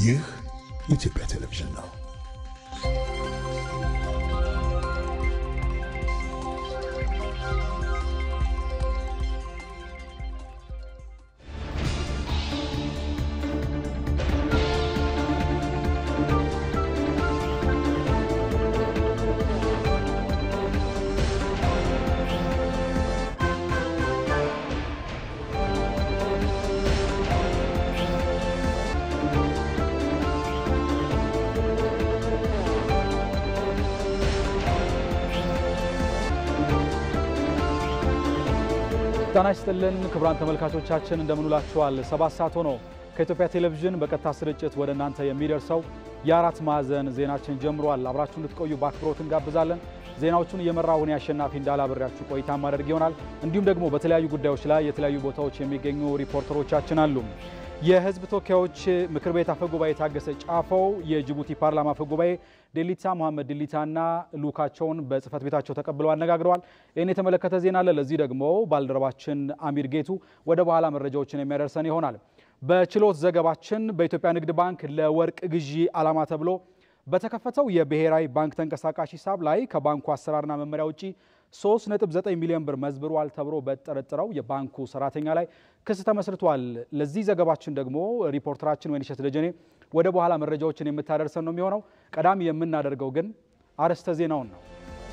ይህ የኢትዮጵያ ቴሌቪዥን ነው። ጤና ይስጥልን ክቡራን ተመልካቾቻችን እንደምንውላችኋል። ሰባት ሰዓት ሆኖ ከኢትዮጵያ ቴሌቪዥን በቀጥታ ስርጭት ወደ እናንተ የሚደርሰው የአራት ማዕዘን ዜናችን ጀምሯል። አብራችሁ እንድትቆዩ በአክብሮት እንጋብዛለን። ዜናዎቹን እየመራሁ እኔ አሸናፊ እንዳላብሬያችሁ ቆይታ ማድረግ ይሆናል። እንዲሁም ደግሞ በተለያዩ ጉዳዮች ላይ የተለያዩ ቦታዎች የሚገኙ ሪፖርተሮቻችን አሉ። የሕዝብ ተወካዮች ምክር ቤት አፈጉባኤ ታገሰ ጫፈው የጅቡቲ ፓርላማ አፈጉባኤ ዴሊታ መሐመድ ዲሊታና ልኡካቸውን በጽህፈት ቤታቸው ተቀብለው አነጋግረዋል። ይህን የተመለከተ ዜና አለ። ለዚህ ደግሞ ባልደረባችን አሚር ጌቱ ወደ በኋላ መረጃዎችን የሚያደርሰን ይሆናል። በችሎት ዘገባችን በኢትዮጵያ ንግድ ባንክ ለወርቅ ግዢ ዓላማ ተብሎ በተከፈተው የብሔራዊ ባንክ ተንቀሳቃሽ ሂሳብ ላይ ከባንኩ አሰራርና መመሪያ ውጪ 3.9 ሚሊዮን ብር መዝብሯል ተብሎ በጠረጠረው የባንኩ ሰራተኛ ላይ ክስ ተመስርቷል። ለዚህ ዘገባችን ደግሞ ሪፖርተራችን ወይንሸት ደጀኔ ወደ በኋላ መረጃዎችን የምታደርሰን ነው የሚሆነው። ቀዳሚ የምናደርገው ግን አርዕስተ ዜናውን ነው።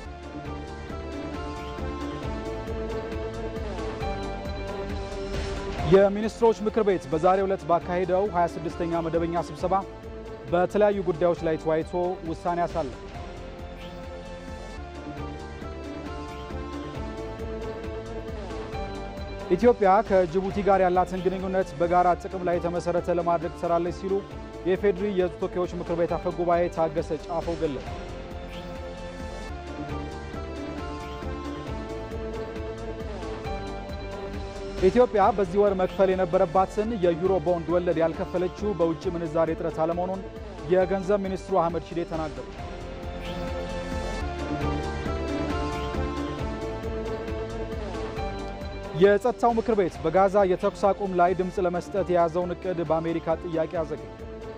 የሚኒስትሮች ምክር ቤት በዛሬው ዕለት ባካሄደው 26ኛ መደበኛ ስብሰባ በተለያዩ ጉዳዮች ላይ ተወያይቶ ውሳኔ አሳለፈ። ኢትዮጵያ ከጅቡቲ ጋር ያላትን ግንኙነት በጋራ ጥቅም ላይ የተመሰረተ ለማድረግ ትሰራለች ሲሉ የኢፌዴሪ የሕዝብ ተወካዮች ምክር ቤት አፈ ጉባኤ ታገሰ ጫፈው ገለጹ። ኢትዮጵያ በዚህ ወር መክፈል የነበረባትን የዩሮ ቦንድ ወለድ ያልከፈለችው በውጭ ምንዛሬ እጥረት አለመሆኑን የገንዘብ ሚኒስትሩ አህመድ ሺዴ ተናገሩ። የጸጥታው ምክር ቤት በጋዛ የተኩስ አቁም ላይ ድምፅ ለመስጠት የያዘውን እቅድ በአሜሪካ ጥያቄ አዘገየ።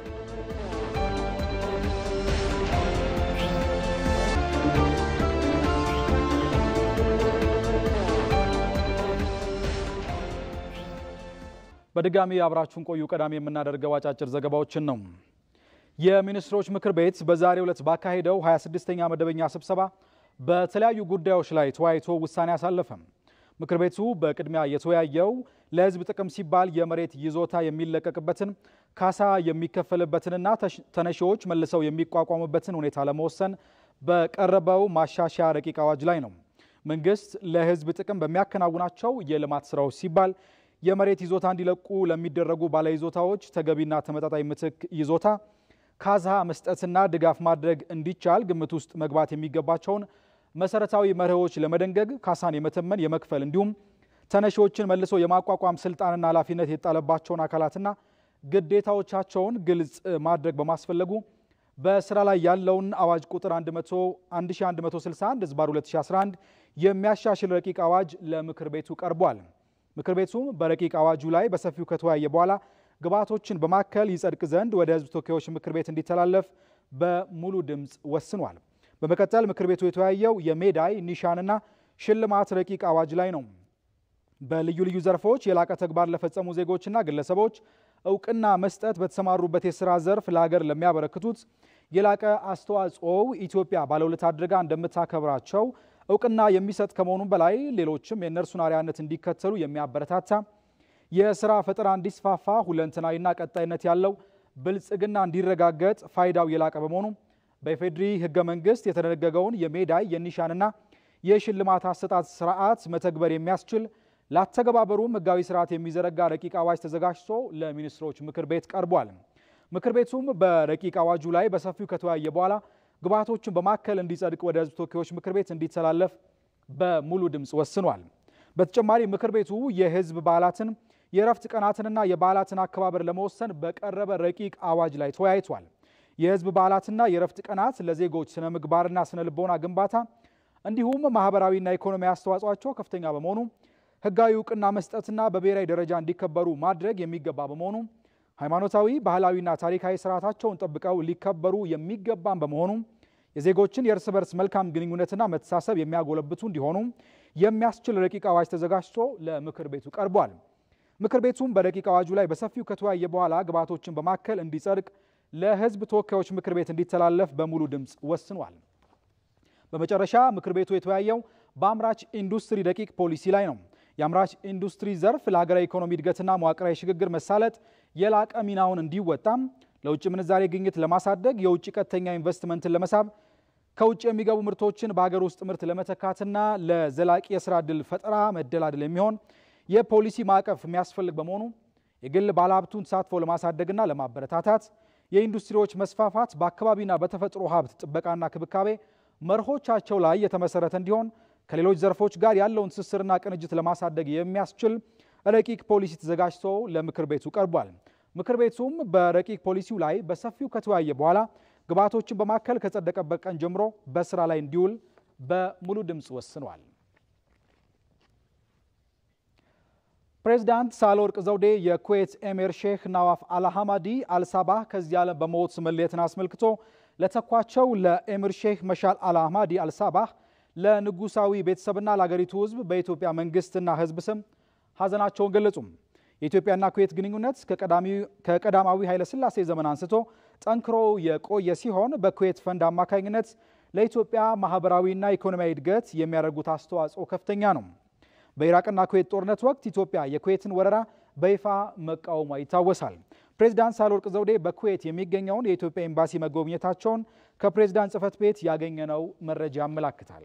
በድጋሚ አብራችሁን ቆዩ። ቀዳሚ የምናደርገው አጫጭር ዘገባዎችን ነው። የሚኒስትሮች ምክር ቤት በዛሬው ዕለት ባካሄደው 26ኛ መደበኛ ስብሰባ በተለያዩ ጉዳዮች ላይ ተወያይቶ ውሳኔ አሳለፈም። ምክር ቤቱ በቅድሚያ የተወያየው ለሕዝብ ጥቅም ሲባል የመሬት ይዞታ የሚለቀቅበትን ካሳ የሚከፈልበትንና ተነሺዎች መልሰው የሚቋቋሙበትን ሁኔታ ለመወሰን በቀረበው ማሻሻያ ረቂቅ አዋጅ ላይ ነው። መንግስት ለሕዝብ ጥቅም በሚያከናውናቸው የልማት ስራዎች ሲባል የመሬት ይዞታ እንዲለቁ ለሚደረጉ ባለይዞታዎች ተገቢና ተመጣጣኝ ምትክ ይዞታ ካሳ መስጠትና ድጋፍ ማድረግ እንዲቻል ግምት ውስጥ መግባት የሚገባቸውን መሰረታዊ መርሆዎች ለመደንገግ ካሳን የመተመን የመክፈል እንዲሁም ተነሺዎችን መልሶ የማቋቋም ስልጣንና ኃላፊነት የተጣለባቸውን አካላትና ግዴታዎቻቸውን ግልጽ ማድረግ በማስፈለጉ በስራ ላይ ያለውን አዋጅ ቁጥር 1161 ህዝባር 2011 የሚያሻሽል ረቂቅ አዋጅ ለምክር ቤቱ ቀርቧል። ምክር ቤቱም በረቂቅ አዋጁ ላይ በሰፊው ከተወያየ በኋላ ግብዓቶችን በማከል ይጸድቅ ዘንድ ወደ ህዝብ ተወካዮች ምክር ቤት እንዲተላለፍ በሙሉ ድምፅ ወስኗል። በመቀጠል ምክር ቤቱ የተወያየው የሜዳይ ኒሻንና ሽልማት ረቂቅ አዋጅ ላይ ነው። በልዩ ልዩ ዘርፎች የላቀ ተግባር ለፈጸሙ ዜጎችና ግለሰቦች እውቅና መስጠት በተሰማሩበት የስራ ዘርፍ ለሀገር ለሚያበረክቱት የላቀ አስተዋጽኦው ኢትዮጵያ ባለውለታ አድርጋ እንደምታከብራቸው እውቅና የሚሰጥ ከመሆኑም በላይ ሌሎችም የእነርሱን አርአያነት እንዲከተሉ የሚያበረታታ የስራ ፈጠራ እንዲስፋፋ ሁለንተናዊና ቀጣይነት ያለው ብልጽግና እንዲረጋገጥ ፋይዳው የላቀ በመሆኑ በኢፌዴሪ ህገ መንግስት የተደነገገውን የሜዳይ የኒሻንና የሽልማት አሰጣጥ ስርዓት መተግበር የሚያስችል ላተገባበሩም ህጋዊ ስርዓት የሚዘረጋ ረቂቅ አዋጅ ተዘጋጅቶ ለሚኒስትሮች ምክር ቤት ቀርቧል። ምክር ቤቱም በረቂቅ አዋጁ ላይ በሰፊው ከተወያየ በኋላ ግብዓቶችን በማከል እንዲጸድቅ ወደ ህዝብ ተወካዮች ምክር ቤት እንዲተላለፍ በሙሉ ድምፅ ወስኗል። በተጨማሪ ምክር ቤቱ የህዝብ በዓላትን የእረፍት ቀናትንና የበዓላትን አከባበር ለመወሰን በቀረበ ረቂቅ አዋጅ ላይ ተወያይቷል። የህዝብ በዓላትና የእረፍት ቀናት ለዜጎች ስነ ምግባርና ስነ ልቦና ግንባታ እንዲሁም ማህበራዊና ኢኮኖሚ አስተዋጽኦቸው ከፍተኛ በመሆኑ ህጋዊ እውቅና መስጠትና በብሔራዊ ደረጃ እንዲከበሩ ማድረግ የሚገባ በመሆኑ ሃይማኖታዊ፣ ባህላዊና ታሪካዊ ስርዓታቸውን ጠብቀው ሊከበሩ የሚገባም በመሆኑ የዜጎችን የእርስ በርስ መልካም ግንኙነትና መተሳሰብ የሚያጎለብቱ እንዲሆኑ የሚያስችል ረቂቅ አዋጅ ተዘጋጅቶ ለምክር ቤቱ ቀርቧል። ምክር ቤቱም በረቂቅ አዋጁ ላይ በሰፊው ከተወያየ በኋላ ግብዓቶችን በማከል እንዲጸድቅ ለሕዝብ ተወካዮች ምክር ቤት እንዲተላለፍ በሙሉ ድምፅ ወስኗል። በመጨረሻ ምክር ቤቱ የተወያየው በአምራች ኢንዱስትሪ ረቂቅ ፖሊሲ ላይ ነው። የአምራች ኢንዱስትሪ ዘርፍ ለሀገራዊ ኢኮኖሚ እድገትና መዋቅራዊ ሽግግር መሳለጥ የላቀ ሚናውን እንዲወጣም ለውጭ ምንዛሬ ግኝት ለማሳደግ የውጭ ቀጥተኛ ኢንቨስትመንትን ለመሳብ ከውጭ የሚገቡ ምርቶችን በሀገር ውስጥ ምርት ለመተካትና ለዘላቂ የስራ ዕድል ፈጠራ መደላደል የሚሆን የፖሊሲ ማዕቀፍ የሚያስፈልግ በመሆኑ የግል ባለሀብቱን ተሳትፎ ለማሳደግና ለማበረታታት የኢንዱስትሪዎች መስፋፋት በአካባቢና በተፈጥሮ ሀብት ጥበቃና ክብካቤ መርሆቻቸው ላይ የተመሰረተ እንዲሆን ከሌሎች ዘርፎች ጋር ያለውን ትስስርና ቅንጅት ለማሳደግ የሚያስችል ረቂቅ ፖሊሲ ተዘጋጅቶ ለምክር ቤቱ ቀርቧል። ምክር ቤቱም በረቂቅ ፖሊሲው ላይ በሰፊው ከተወያየ በኋላ ግብዓቶችን በማከል ከጸደቀበት ቀን ጀምሮ በስራ ላይ እንዲውል በሙሉ ድምፅ ወስኗል። ፕሬዚዳንት ሳህለወርቅ ዘውዴ የኩዌት ኤሚር ሼክ ናዋፍ አልሐማዲ አልሳባህ ከዚህ ዓለም በሞት መለየትን አስመልክቶ ለተኳቸው ለኤሚር ሼክ መሻል አልሐማዲ አልሳባህ ለንጉሳዊ ቤተሰብና ለአገሪቱ ሕዝብ በኢትዮጵያ መንግስትና ሕዝብ ስም ሀዘናቸውን ገለጹም። የኢትዮጵያና ኩዌት ግንኙነት ከቀዳማዊ ኃይለ ሥላሴ ዘመን አንስቶ ጠንክሮ የቆየ ሲሆን በኩዌት ፈንድ አማካኝነት ለኢትዮጵያ ማህበራዊና ኢኮኖሚያዊ እድገት የሚያደርጉት አስተዋጽኦ ከፍተኛ ነው። በኢራቅና ኩዌት ጦርነት ወቅት ኢትዮጵያ የኩዌትን ወረራ በይፋ መቃወሟ ይታወሳል። ፕሬዚዳንት ሳህለወርቅ ዘውዴ በኩዌት የሚገኘውን የኢትዮጵያ ኤምባሲ መጎብኘታቸውን ከፕሬዚዳንት ጽህፈት ቤት ያገኘነው መረጃ ያመላክታል።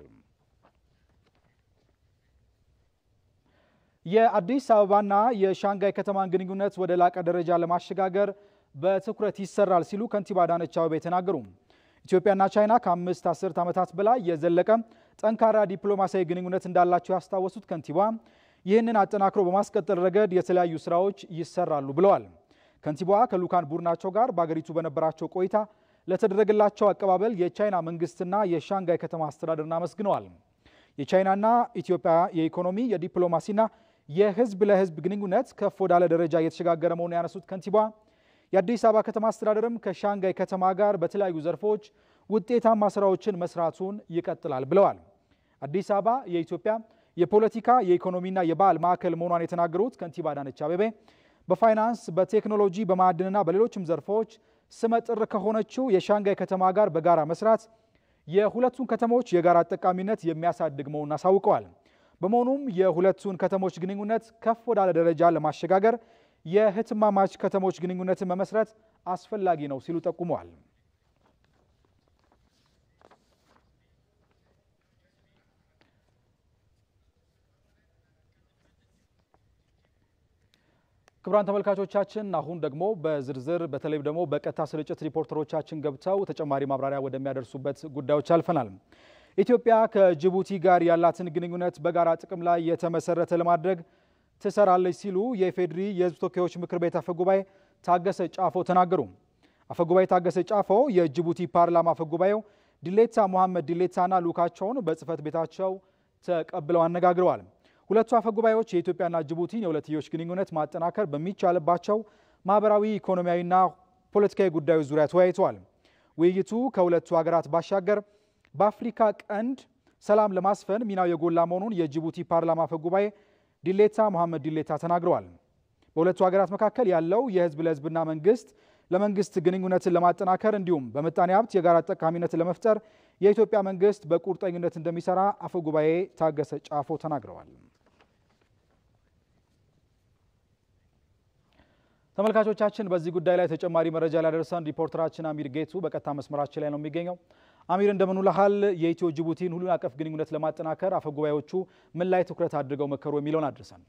የአዲስ አበባና የሻንጋይ ከተማን ግንኙነት ወደ ላቀ ደረጃ ለማሸጋገር በትኩረት ይሰራል ሲሉ ከንቲባ አዳነች አቤቤ ተናገሩ። ኢትዮጵያና ቻይና ከአምስት አስርት ዓመታት በላይ የዘለቀ ጠንካራ ዲፕሎማሲያዊ ግንኙነት እንዳላቸው ያስታወሱት ከንቲባ ይህንን አጠናክሮ በማስቀጠል ረገድ የተለያዩ ስራዎች ይሰራሉ ብለዋል። ከንቲባዋ ከልዑካን ቡድናቸው ጋር በአገሪቱ በነበራቸው ቆይታ ለተደረገላቸው አቀባበል የቻይና መንግስትና የሻንጋይ ከተማ አስተዳደርን አመስግነዋል። የቻይናና ኢትዮጵያ የኢኮኖሚ የዲፕሎማሲና የህዝብ ለህዝብ ግንኙነት ከፍ ወዳለ ደረጃ እየተሸጋገረ መሆኑን ያነሱት ከንቲባ የአዲስ አበባ ከተማ አስተዳደርም ከሻንጋይ ከተማ ጋር በተለያዩ ዘርፎች ውጤታማ ስራዎችን መስራቱን ይቀጥላል ብለዋል። አዲስ አበባ የኢትዮጵያ የፖለቲካ የኢኮኖሚና የባህል ማዕከል መሆኗን የተናገሩት ከንቲባ አዳነች አቤቤ በፋይናንስ፣ በቴክኖሎጂ፣ በማዕድንና በሌሎችም ዘርፎች ስመጥር ከሆነችው የሻንጋይ ከተማ ጋር በጋራ መስራት የሁለቱን ከተሞች የጋራ ጠቃሚነት የሚያሳድግ መሆኑን አሳውቀዋል። በመሆኑም የሁለቱን ከተሞች ግንኙነት ከፍ ወዳለ ደረጃ ለማሸጋገር የህትማማች ከተሞች ግንኙነትን መመስረት አስፈላጊ ነው ሲሉ ጠቁመዋል። ክቡራን ተመልካቾቻችን አሁን ደግሞ በዝርዝር በተለይ ደግሞ በቀጥታ ስርጭት ሪፖርተሮቻችን ገብተው ተጨማሪ ማብራሪያ ወደሚያደርሱበት ጉዳዮች አልፈናል። ኢትዮጵያ ከጅቡቲ ጋር ያላትን ግንኙነት በጋራ ጥቅም ላይ የተመሰረተ ለማድረግ ትሰራለች ሲሉ የኢፌዴሪ የሕዝብ ተወካዮች ምክር ቤት አፈጉባኤ ታገሰ ጫፎ ተናገሩ። አፈጉባኤ ታገሰ ጫፎ የጅቡቲ ፓርላማ አፈጉባኤው ዲሌታ ሙሐመድ ዲሌታና ልኡካቸውን በጽህፈት ቤታቸው ተቀብለው አነጋግረዋል። ሁለቱ አፈጉባኤዎች የኢትዮጵያና ጅቡቲን የሁለትዮሽ ግንኙነት ማጠናከር በሚቻልባቸው ማህበራዊ፣ ኢኮኖሚያዊና ፖለቲካዊ ጉዳዮች ዙሪያ ተወያይተዋል። ውይይቱ ከሁለቱ ሀገራት ባሻገር በአፍሪካ ቀንድ ሰላም ለማስፈን ሚናው የጎላ መሆኑን የጅቡቲ ፓርላማ አፈጉባኤ ዲሌታ መሐመድ ዲሌታ ተናግረዋል። በሁለቱ ሀገራት መካከል ያለው የህዝብ ለህዝብና መንግስት ለመንግስት ግንኙነትን ለማጠናከር እንዲሁም በምጣኔ ሀብት የጋራ ጠቃሚነትን ለመፍጠር የኢትዮጵያ መንግስት በቁርጠኝነት እንደሚሰራ አፈጉባኤ ታገሰ ጫፎ ተናግረዋል። ተመልካቾቻችን በዚህ ጉዳይ ላይ ተጨማሪ መረጃ ሊያደርሰን ሪፖርተራችን አሚር ጌቱ በቀጥታ መስመራችን ላይ ነው የሚገኘው። አሚር እንደምን ውለሃል? የኢትዮ ጅቡቲን ሁሉን አቀፍ ግንኙነት ለማጠናከር አፈጉባኤዎቹ ምን ላይ ትኩረት አድርገው መከሩ የሚለውን አድርሰን።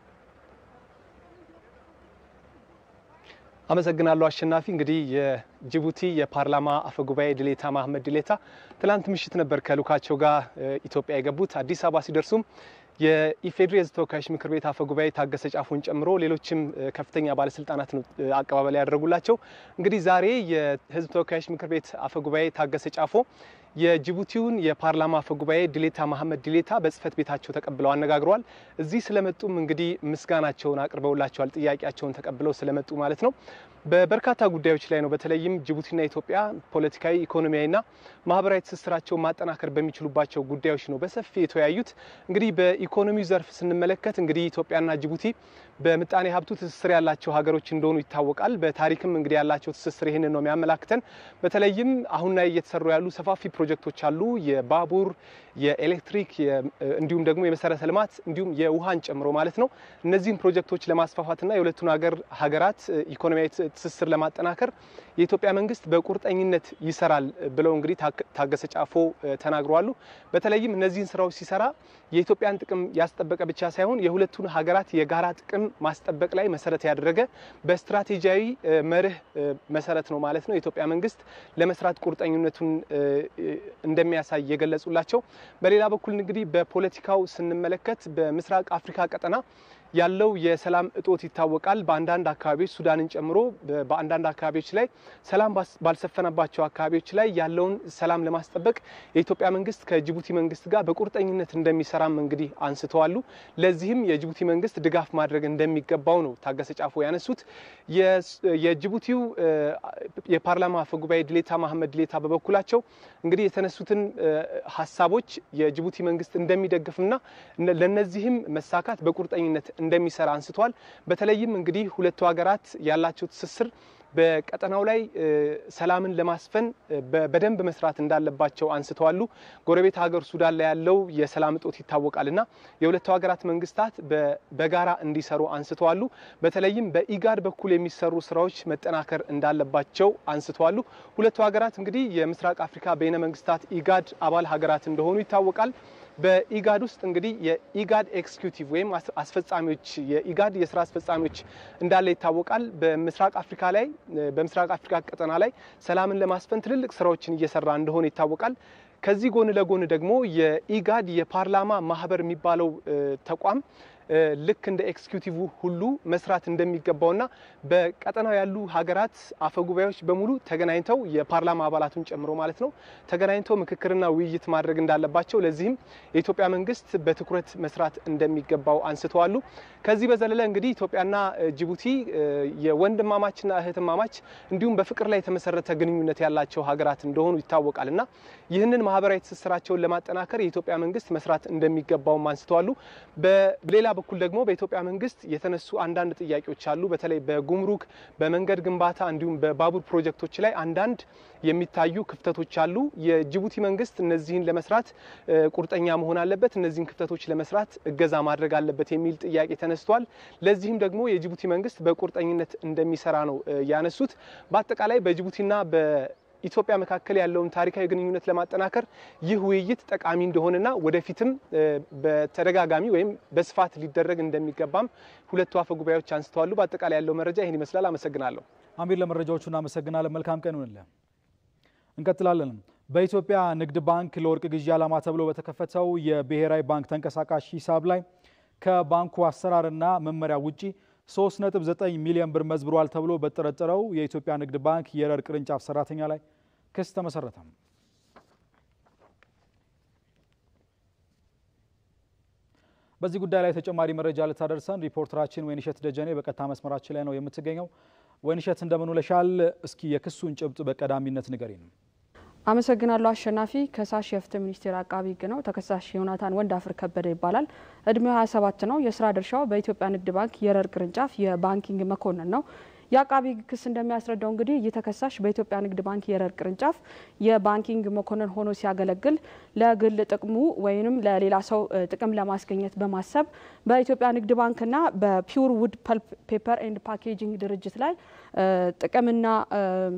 አመሰግናለሁ አሸናፊ። እንግዲህ የጅቡቲ የፓርላማ አፈጉባኤ ዲሌታ መሐመድ ዲሌታ ትላንት ምሽት ነበር ከልኡካቸው ጋር ኢትዮጵያ የገቡት። አዲስ አበባ ሲደርሱም የኢፌዴሪ የሕዝብ ተወካዮች ምክር ቤት አፈ ጉባኤ ታገሰ ጫፎን ጨምሮ ሌሎችም ከፍተኛ ባለስልጣናት ነው አቀባበል ያደረጉላቸው። እንግዲህ ዛሬ የሕዝብ ተወካዮች ምክር ቤት አፈ ጉባኤ ታገሰ ጫፎ የጅቡቲውን የፓርላማ አፈ ጉባኤ ዲሌታ መሐመድ ዲሌታ በጽህፈት ቤታቸው ተቀብለው አነጋግረዋል። እዚህ ስለመጡም እንግዲህ ምስጋናቸውን አቅርበውላቸዋል። ጥያቄያቸውን ተቀብለው ስለመጡ ማለት ነው። በበርካታ ጉዳዮች ላይ ነው። በተለይም ጅቡቲና ኢትዮጵያ ፖለቲካዊ፣ ኢኮኖሚያዊና ማህበራዊ ትስስራቸውን ማጠናከር በሚችሉባቸው ጉዳዮች ነው በሰፊ የተወያዩት። እንግዲህ በኢኮኖሚው ዘርፍ ስንመለከት እንግዲህ ኢትዮጵያና ጅቡቲ በምጣኔ ሀብቱ ትስስር ያላቸው ሀገሮች እንደሆኑ ይታወቃል። በታሪክም እንግዲህ ያላቸው ትስስር ይህንን ነው የሚያመላክተን። በተለይም አሁን ላይ እየተሰሩ ያሉ ሰፋፊ ፕሮጀክቶች አሉ። የባቡር፣ የኤሌክትሪክ እንዲሁም ደግሞ የመሰረተ ልማት እንዲሁም የውሃን ጨምሮ ማለት ነው። እነዚህን ፕሮጀክቶች ለማስፋፋትና የሁለቱን ሀገር ሀገራት ኢኮኖሚያዊ ትስስር ለማጠናከር የኢትዮጵያ መንግስት በቁርጠኝነት ይሰራል ብለው እንግዲህ ታገሰ ጫፎ ተናግረዋሉ። በተለይም እነዚህን ስራዎች ሲሰራ የኢትዮጵያን ጥቅም ያስጠበቀ ብቻ ሳይሆን የሁለቱን ሀገራት የጋራ ጥቅም ማስጠበቅ ላይ መሰረት ያደረገ በስትራቴጂያዊ መርህ መሰረት ነው ማለት ነው የኢትዮጵያ መንግስት ለመስራት ቁርጠኝነቱን እንደሚያሳይ የገለጹላቸው። በሌላ በኩል እንግዲህ በፖለቲካው ስንመለከት በምስራቅ አፍሪካ ቀጠና ያለው የሰላም እጦት ይታወቃል። በአንዳንድ አካባቢዎች ሱዳንን ጨምሮ በአንዳንድ አካባቢዎች ላይ ሰላም ባልሰፈነባቸው አካባቢዎች ላይ ያለውን ሰላም ለማስጠበቅ የኢትዮጵያ መንግስት ከጅቡቲ መንግስት ጋር በቁርጠኝነት እንደሚሰራም እንግዲህ አንስተዋሉ። ለዚህም የጅቡቲ መንግስት ድጋፍ ማድረግ እንደሚገባው ነው ታገሰ ጫፎ ያነሱት። የጅቡቲው የፓርላማ አፈ ጉባኤ ዲሌታ መሐመድ ዲሌታ በበኩላቸው እንግዲህ የተነሱትን ሀሳቦች የጅቡቲ መንግስት እንደሚደግፍና ለነዚህም መሳካት በቁርጠኝነት እንደሚሰራ አንስተዋል። በተለይም እንግዲህ ሁለቱ ሀገራት ያላቸው ትስስር በቀጠናው ላይ ሰላምን ለማስፈን በደንብ መስራት እንዳለባቸው አንስተዋሉ። ጎረቤት ሀገር ሱዳን ላይ ያለው የሰላም እጦት ይታወቃልና የሁለቱ ሀገራት መንግስታት በጋራ እንዲሰሩ አንስተዋሉ። በተለይም በኢጋድ በኩል የሚሰሩ ስራዎች መጠናከር እንዳለባቸው አንስተዋሉ። ሁለቱ ሀገራት እንግዲህ የምስራቅ አፍሪካ በይነ መንግስታት ኢጋድ አባል ሀገራት እንደሆኑ ይታወቃል። በኢጋድ ውስጥ እንግዲህ የኢጋድ ኤክስኪዩቲቭ ወይም አስፈጻሚዎች የኢጋድ የስራ አስፈጻሚዎች እንዳለ ይታወቃል። በምስራቅ አፍሪካ ላይ በምስራቅ አፍሪካ ቀጠና ላይ ሰላምን ለማስፈን ትልልቅ ስራዎችን እየሰራ እንደሆነ ይታወቃል። ከዚህ ጎን ለጎን ደግሞ የኢጋድ የፓርላማ ማህበር የሚባለው ተቋም ልክ እንደ ኤክስኪዩቲቭ ሁሉ መስራት እንደሚገባውና በቀጠናው ያሉ ሀገራት አፈጉባኤዎች በሙሉ ተገናኝተው የፓርላማ አባላቱን ጨምሮ ማለት ነው ተገናኝተው ምክክርና ውይይት ማድረግ እንዳለባቸው፣ ለዚህም የኢትዮጵያ መንግስት በትኩረት መስራት እንደሚገባው አንስተዋሉ። ከዚህ በዘለለ እንግዲህ ኢትዮጵያና ጅቡቲ የወንድማማችና እህትማማች እንዲሁም በፍቅር ላይ የተመሰረተ ግንኙነት ያላቸው ሀገራት እንደሆኑ ይታወቃል እና ይህንን ማህበራዊ ትስስራቸውን ለማጠናከር የኢትዮጵያ መንግስት መስራት እንደሚገባውም አንስተዋሉ። በሌላ በኩል ደግሞ በኢትዮጵያ መንግስት የተነሱ አንዳንድ ጥያቄዎች አሉ። በተለይ በጉምሩክ በመንገድ ግንባታ እንዲሁም በባቡር ፕሮጀክቶች ላይ አንዳንድ የሚታዩ ክፍተቶች አሉ። የጅቡቲ መንግስት እነዚህን ለመስራት ቁርጠኛ መሆን አለበት፣ እነዚህን ክፍተቶች ለመስራት እገዛ ማድረግ አለበት የሚል ጥያቄ ተነስቷል። ለዚህም ደግሞ የጅቡቲ መንግስት በቁርጠኝነት እንደሚሰራ ነው ያነሱት። በአጠቃላይ በጅቡቲና ኢትዮጵያ መካከል ያለውን ታሪካዊ ግንኙነት ለማጠናከር ይህ ውይይት ጠቃሚ እንደሆነና ወደፊትም በተደጋጋሚ ወይም በስፋት ሊደረግ እንደሚገባም ሁለቱ አፈ ጉባኤዎች አንስተዋሉ። በአጠቃላይ ያለው መረጃ ይህን ይመስላል። አመሰግናለሁ። አሚር፣ ለመረጃዎቹ እናመሰግናለን። መልካም ቀን ይሁንልህ። እንቀጥላለን። በኢትዮጵያ ንግድ ባንክ ለወርቅ ግዢ ዓላማ ተብሎ በተከፈተው የብሔራዊ ባንክ ተንቀሳቃሽ ሂሳብ ላይ ከባንኩ አሰራርና መመሪያ ውጪ 3.9 ሚሊዮን ብር መዝብሯል ተብሎ በተጠረጠረው የኢትዮጵያ ንግድ ባንክ የረር ቅርንጫፍ ሰራተኛ ላይ ክስ ተመሰረተ። በዚህ ጉዳይ ላይ ተጨማሪ መረጃ ልታደርሰን ሪፖርተራችን ወይንሸት ደጀኔ በቀጥታ መስመራችን ላይ ነው የምትገኘው። ወይንሸት እንደምን ውለሻል? እስኪ የክሱን ጭብጥ በቀዳሚነት ንገሪን። አመሰግናለሁ አሸናፊ። ከሳሽ የፍትህ ሚኒስቴር አቃቢ ሕግ ነው። ተከሳሽ ዮናታን ወንዳፍር ከበደ ይባላል። እድሜው 27 ነው። የስራ ድርሻው በኢትዮጵያ ንግድ ባንክ የረር ቅርንጫፍ የባንኪንግ መኮንን ነው። የአቃቢ ሕግ ክስ እንደሚያስረዳው እንግዲህ ይህ ተከሳሽ በኢትዮጵያ ንግድ ባንክ የረር ቅርንጫፍ የባንኪንግ መኮንን ሆኖ ሲያገለግል ለግል ጥቅሙ ወይም ለሌላ ሰው ጥቅም ለማስገኘት በማሰብ በኢትዮጵያ ንግድ ባንክና በፒውር ውድ ፐልፕ ፔፐር ኤንድ ፓኬጂንግ ድርጅት ላይ ጥቅምና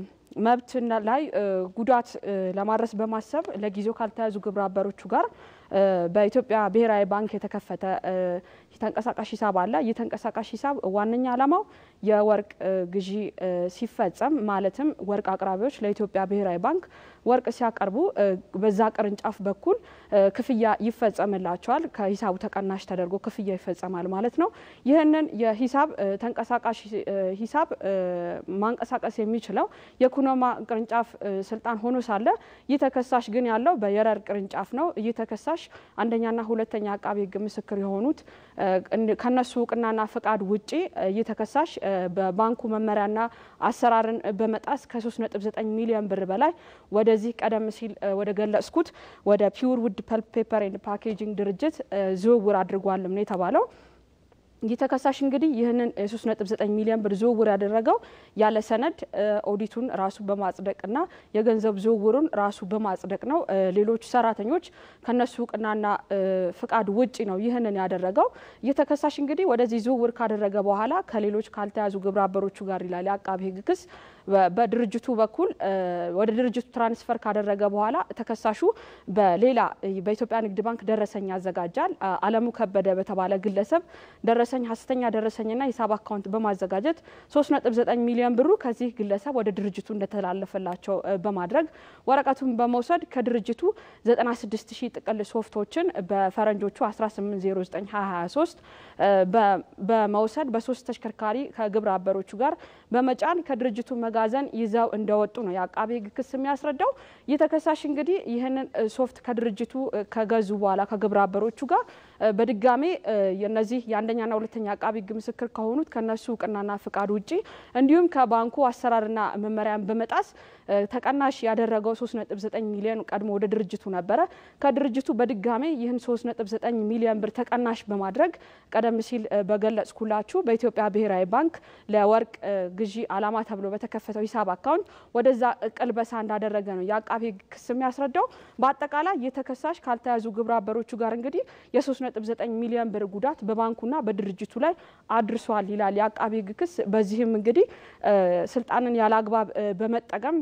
መብት ላይ ጉዳት ለማድረስ በማሰብ ለጊዜው ካልተያዙ ግብረ አበሮቹ ጋር በኢትዮጵያ ብሔራዊ ባንክ የተከፈተ ተንቀሳቃሽ ሂሳብ አለ። ይህ ተንቀሳቃሽ ሂሳብ ዋነኛ ዓላማው የወርቅ ግዢ ሲፈጸም ማለትም ወርቅ አቅራቢዎች ለኢትዮጵያ ብሔራዊ ባንክ ወርቅ ሲያቀርቡ በዛ ቅርንጫፍ በኩል ክፍያ ይፈጸምላቸዋል። ከሂሳቡ ተቀናሽ ተደርጎ ክፍያ ይፈጸማል ማለት ነው። ይህንን የሂሳብ ተንቀሳቃሽ ሂሳብ ማንቀሳቀስ የሚችለው የኩናማ ቅርንጫፍ ስልጣን ሆኖ ሳለ ይህ ተከሳሽ ግን ያለው በየረር ቅርንጫፍ ነው። ይህ ተከሳሽ አንደኛና ሁለተኛ አቃቢ ሕግ ምስክር የሆኑት ከነሱ እውቅናና ፈቃድ ውጪ ይህ ተከሳሽ በባንኩ መመሪያና አሰራርን በመጣስ ከ3.9 ሚሊዮን ብር በላይ ወደዚህ ቀደም ሲል ወደ ገለጽኩት ወደ ፒውር ውድ ፐልፕ ፔፐር ኤንድ ፓኬጂንግ ድርጅት ዝውውር አድርጓልም ነው የተባለው። ይህ ተከሳሽ እንግዲህ ይህንን የ3.9 ሚሊዮን ብር ዝውውር ያደረገው ያለ ሰነድ ኦዲቱን ራሱ በማጽደቅና የገንዘብ ዝውውሩን ራሱ በማጽደቅ ነው። ሌሎች ሰራተኞች ከነሱ እውቅናና ፍቃድ ውጪ ነው ይህንን ያደረገው። ይህ ተከሳሽ እንግዲህ ወደዚህ ዝውውር ካደረገ በኋላ ከሌሎች ካልተያዙ ግብረ አበሮቹ ጋር ይላል የአቃቢ ሕግ ክስ በድርጅቱ በኩል ወደ ድርጅቱ ትራንስፈር ካደረገ በኋላ ተከሳሹ በሌላ በኢትዮጵያ ንግድ ባንክ ደረሰኝ ያዘጋጃል። አለሙ ከበደ በተባለ ግለሰብ ደረሰኝ ሀሰተኛ ደረሰኝና ሂሳብ አካውንት በማዘጋጀት 3.9 ሚሊዮን ብሩ ከዚህ ግለሰብ ወደ ድርጅቱ እንደተላለፈላቸው በማድረግ ወረቀቱን በመውሰድ ከድርጅቱ 96 ሺህ ጥቅል ሶፍቶችን በፈረንጆቹ 18092023 በመውሰድ በሶስት ተሽከርካሪ ከግብረ አበሮቹ ጋር በመጫን ከድርጅቱ መጋዘን ይዘው እንደወጡ ነው የአቃቤ ሕግ ክስ የሚያስረዳው። ይህ ተከሳሽ እንግዲህ ይህንን ሶፍት ከድርጅቱ ከገዙ በኋላ ከግብረ አበሮቹ ጋር በድጋሜ የነዚህ የአንደኛና ሁለተኛ አቃቢ ሕግ ምስክር ከሆኑት ከነሱ እውቅናና ፍቃድ ውጪ እንዲሁም ከባንኩ አሰራርና መመሪያን በመጣስ ተቀናሽ ያደረገው 3.9 ሚሊዮን ቀድሞ ወደ ድርጅቱ ነበረ። ከድርጅቱ በድጋሜ ይህን 3.9 ሚሊዮን ብር ተቀናሽ በማድረግ ቀደም ሲል በገለጽኩላችሁ በኢትዮጵያ ብሔራዊ ባንክ ለወርቅ ግዢ ዓላማ ተብሎ በተከፈተው ሂሳብ አካውንት ወደዛ ቅልበሳ እንዳደረገ ነው የአቃቤ ሕግ ክስ የሚያስረዳው። በአጠቃላይ የተከሳሽ ካልተያዙ ግብረ አበሮቹ ጋር እንግዲህ የ3.9 ሚሊዮን ብር ጉዳት በባንኩና በድርጅቱ ላይ አድርሷል ይላል የአቃቤ ሕግ ክስ። በዚህም እንግዲህ ስልጣንን ያለ አግባብ በመጠቀም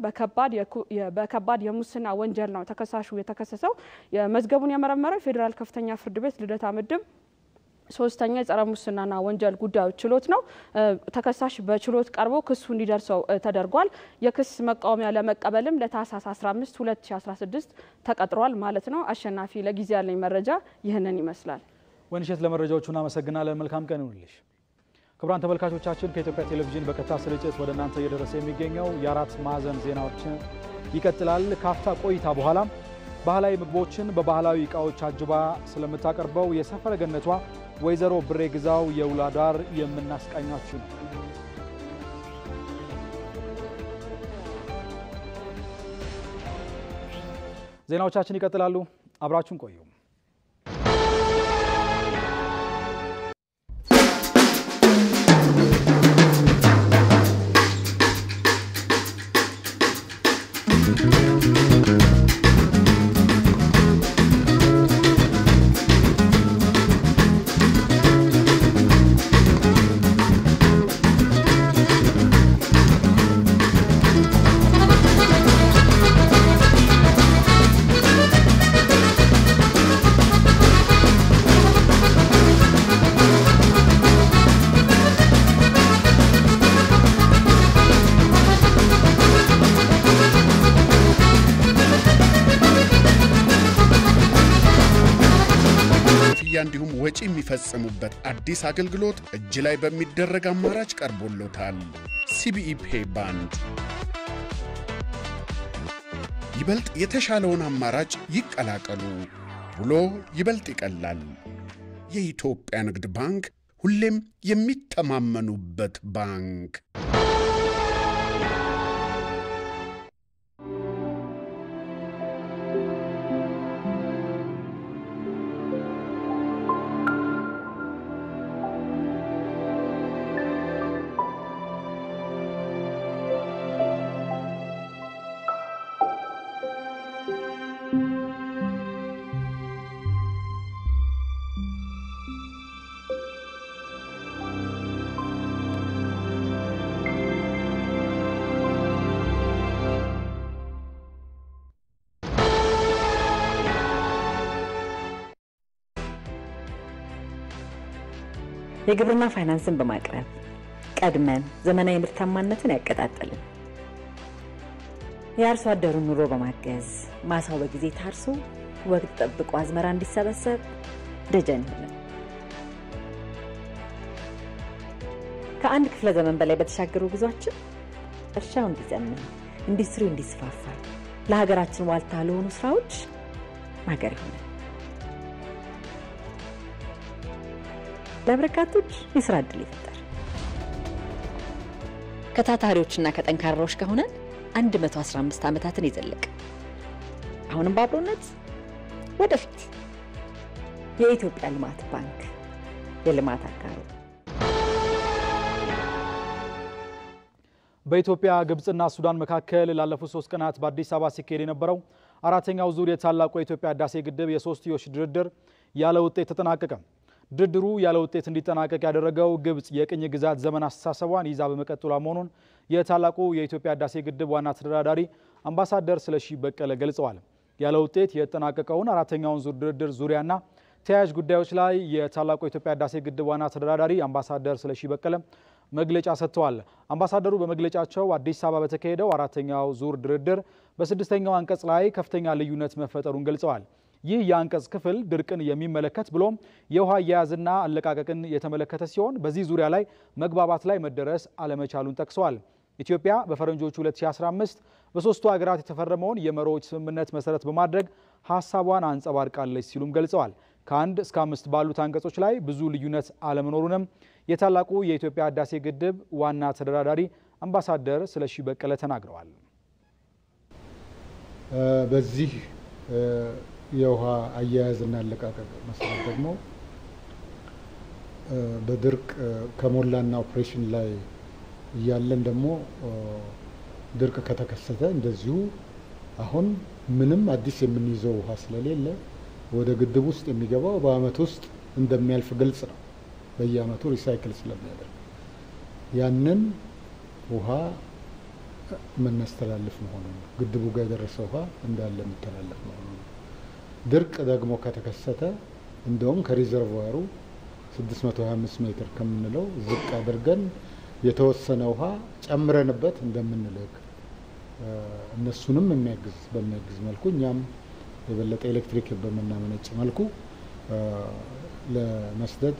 በከባድ የሙስና ወንጀል ነው ተከሳሹ የተከሰሰው። መዝገቡን የመረመረው የፌዴራል ከፍተኛ ፍርድ ቤት ልደታ ምድብ ሶስተኛ የጸረ ሙስናና ወንጀል ጉዳዮች ችሎት ነው። ተከሳሽ በችሎት ቀርቦ ክሱ እንዲደርሰው ተደርጓል። የክስ መቃወሚያ ለመቀበልም ለታህሳስ 15 2016 ተቀጥሯል ማለት ነው። አሸናፊ፣ ለጊዜ ያለኝ መረጃ ይህንን ይመስላል። ወይንሸት ለመረጃዎቹ እናመሰግናለን። መልካም ቀን ይሁንልሽ። ክቡራን ተመልካቾቻችን ከኢትዮጵያ ቴሌቪዥን በቀጥታ ስርጭት ወደ እናንተ እየደረሰ የሚገኘው የአራት ማዕዘን ዜናዎችን ይቀጥላል። ካፍታ ቆይታ በኋላ ባህላዊ ምግቦችን በባህላዊ እቃዎች አጅባ ስለምታቀርበው የሰፈረ ገነቷ ወይዘሮ ብሬ ግዛው የውሎ አዳር የምናስቃኛችሁ ነው። ዜናዎቻችን ይቀጥላሉ። አብራችሁን ቆዩ። እንዲሁም ወጪ የሚፈጽሙበት አዲስ አገልግሎት እጅ ላይ በሚደረግ አማራጭ ቀርቦሎታል። ሲቢኢ ፔይ ባንድ ይበልጥ የተሻለውን አማራጭ ይቀላቀሉ። ውሎ ይበልጥ ይቀላል። የኢትዮጵያ ንግድ ባንክ ሁሌም የሚተማመኑበት ባንክ። የግብርና ፋይናንስን በማቅረብ ቀድመን ዘመናዊ ምርታማነትን ያቀጣጠልን፣ የአርሶ አደሩን ኑሮ በማገዝ ማሳው በጊዜ ታርሶ ወቅት ጠብቆ አዝመራ እንዲሰበሰብ ደጀን ሆነን ከአንድ ክፍለ ዘመን በላይ በተሻገሩ ጉዟችን እርሻው እንዲዘምን፣ ኢንዱስትሪው እንዲስፋፋ፣ ለሀገራችን ዋልታ ለሆኑ ስራዎች ማገር ይሆናል። ለበርካቶች የስራ እድል ይፈጠር። ከታታሪዎችና ከጠንካራዎች ከሆነን 115 ዓመታትን የዘለቀ አሁንም በአብሮነት ወደፊት የኢትዮጵያ ልማት ባንክ የልማት አጋሩ በኢትዮጵያ ግብፅና ሱዳን መካከል ላለፉት ሶስት ቀናት በአዲስ አበባ ሲካሄድ የነበረው አራተኛው ዙር የታላቁ የኢትዮጵያ ህዳሴ ግድብ የሶስትዮሽ ድርድር ያለ ውጤት ተጠናቀቀ። ድርድሩ ያለ ውጤት እንዲጠናቀቅ ያደረገው ግብፅ የቅኝ ግዛት ዘመን አስተሳሰቧን ይዛ በመቀጠሏ መሆኑን የታላቁ የኢትዮጵያ ህዳሴ ግድብ ዋና ተደራዳሪ አምባሳደር ስለሺ በቀለ ገልጸዋል። ያለ ውጤት የተጠናቀቀውን አራተኛውን ዙር ድርድር ዙሪያና ተያያዥ ጉዳዮች ላይ የታላቁ የኢትዮጵያ ህዳሴ ግድብ ዋና ተደራዳሪ አምባሳደር ስለሺ በቀለ መግለጫ ሰጥተዋል። አምባሳደሩ በመግለጫቸው አዲስ አበባ በተካሄደው አራተኛው ዙር ድርድር በስድስተኛው አንቀጽ ላይ ከፍተኛ ልዩነት መፈጠሩን ገልጸዋል። ይህ የአንቀጽ ክፍል ድርቅን የሚመለከት ብሎም የውሃ አያያዝና አለቃቀቅን የተመለከተ ሲሆን በዚህ ዙሪያ ላይ መግባባት ላይ መደረስ አለመቻሉን ጠቅሰዋል። ኢትዮጵያ በፈረንጆቹ 2015 በሶስቱ ሀገራት የተፈረመውን የመሪዎች ስምምነት መሰረት በማድረግ ሀሳቧን አንጸባርቃለች ሲሉም ገልጸዋል። ከአንድ እስከ አምስት ባሉት አንቀጾች ላይ ብዙ ልዩነት አለመኖሩንም የታላቁ የኢትዮጵያ ህዳሴ ግድብ ዋና ተደራዳሪ አምባሳደር ስለሺ በቀለ ተናግረዋል። በዚህ የውሃ አያያዝና አለቃቀቅ መሰረት ደግሞ በድርቅ ከሞላና ኦፕሬሽን ላይ እያለን ደግሞ ድርቅ ከተከሰተ እንደዚሁ አሁን ምንም አዲስ የምንይዘው ውሃ ስለሌለ ወደ ግድብ ውስጥ የሚገባው በአመት ውስጥ እንደሚያልፍ ግልጽ ነው። በየአመቱ ሪሳይክል ስለሚያደርግ ያንን ውሃ የምናስተላልፍ መሆኑ ነው። ግድቡ ጋር የደረሰ ውሃ እንዳለ የሚተላለፍ መሆኑ ነው። ድርቅ ደግሞ ከተከሰተ እንደውም ከሪዘርቫሩ 625 ሜትር ከምንለው ዝቅ አድርገን የተወሰነ ውሃ ጨምረንበት እንደምንልክ እነሱንም የሚያግዝ በሚያግዝ መልኩ እኛም የበለጠ ኤሌክትሪክ በምናመነጭ መልኩ ለመስደድ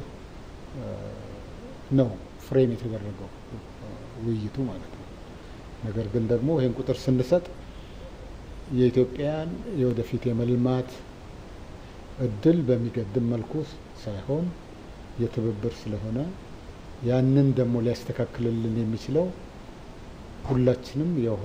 ነው ፍሬም የተደረገው ውይይቱ ማለት ነው። ነገር ግን ደግሞ ይህን ቁጥር ስንሰጥ የኢትዮጵያን የወደፊት የመልማት እድል በሚገድም መልኩ ሳይሆን የትብብር ስለሆነ ያንን ደግሞ ሊያስተካክልልን የሚችለው ሁላችንም የውሃ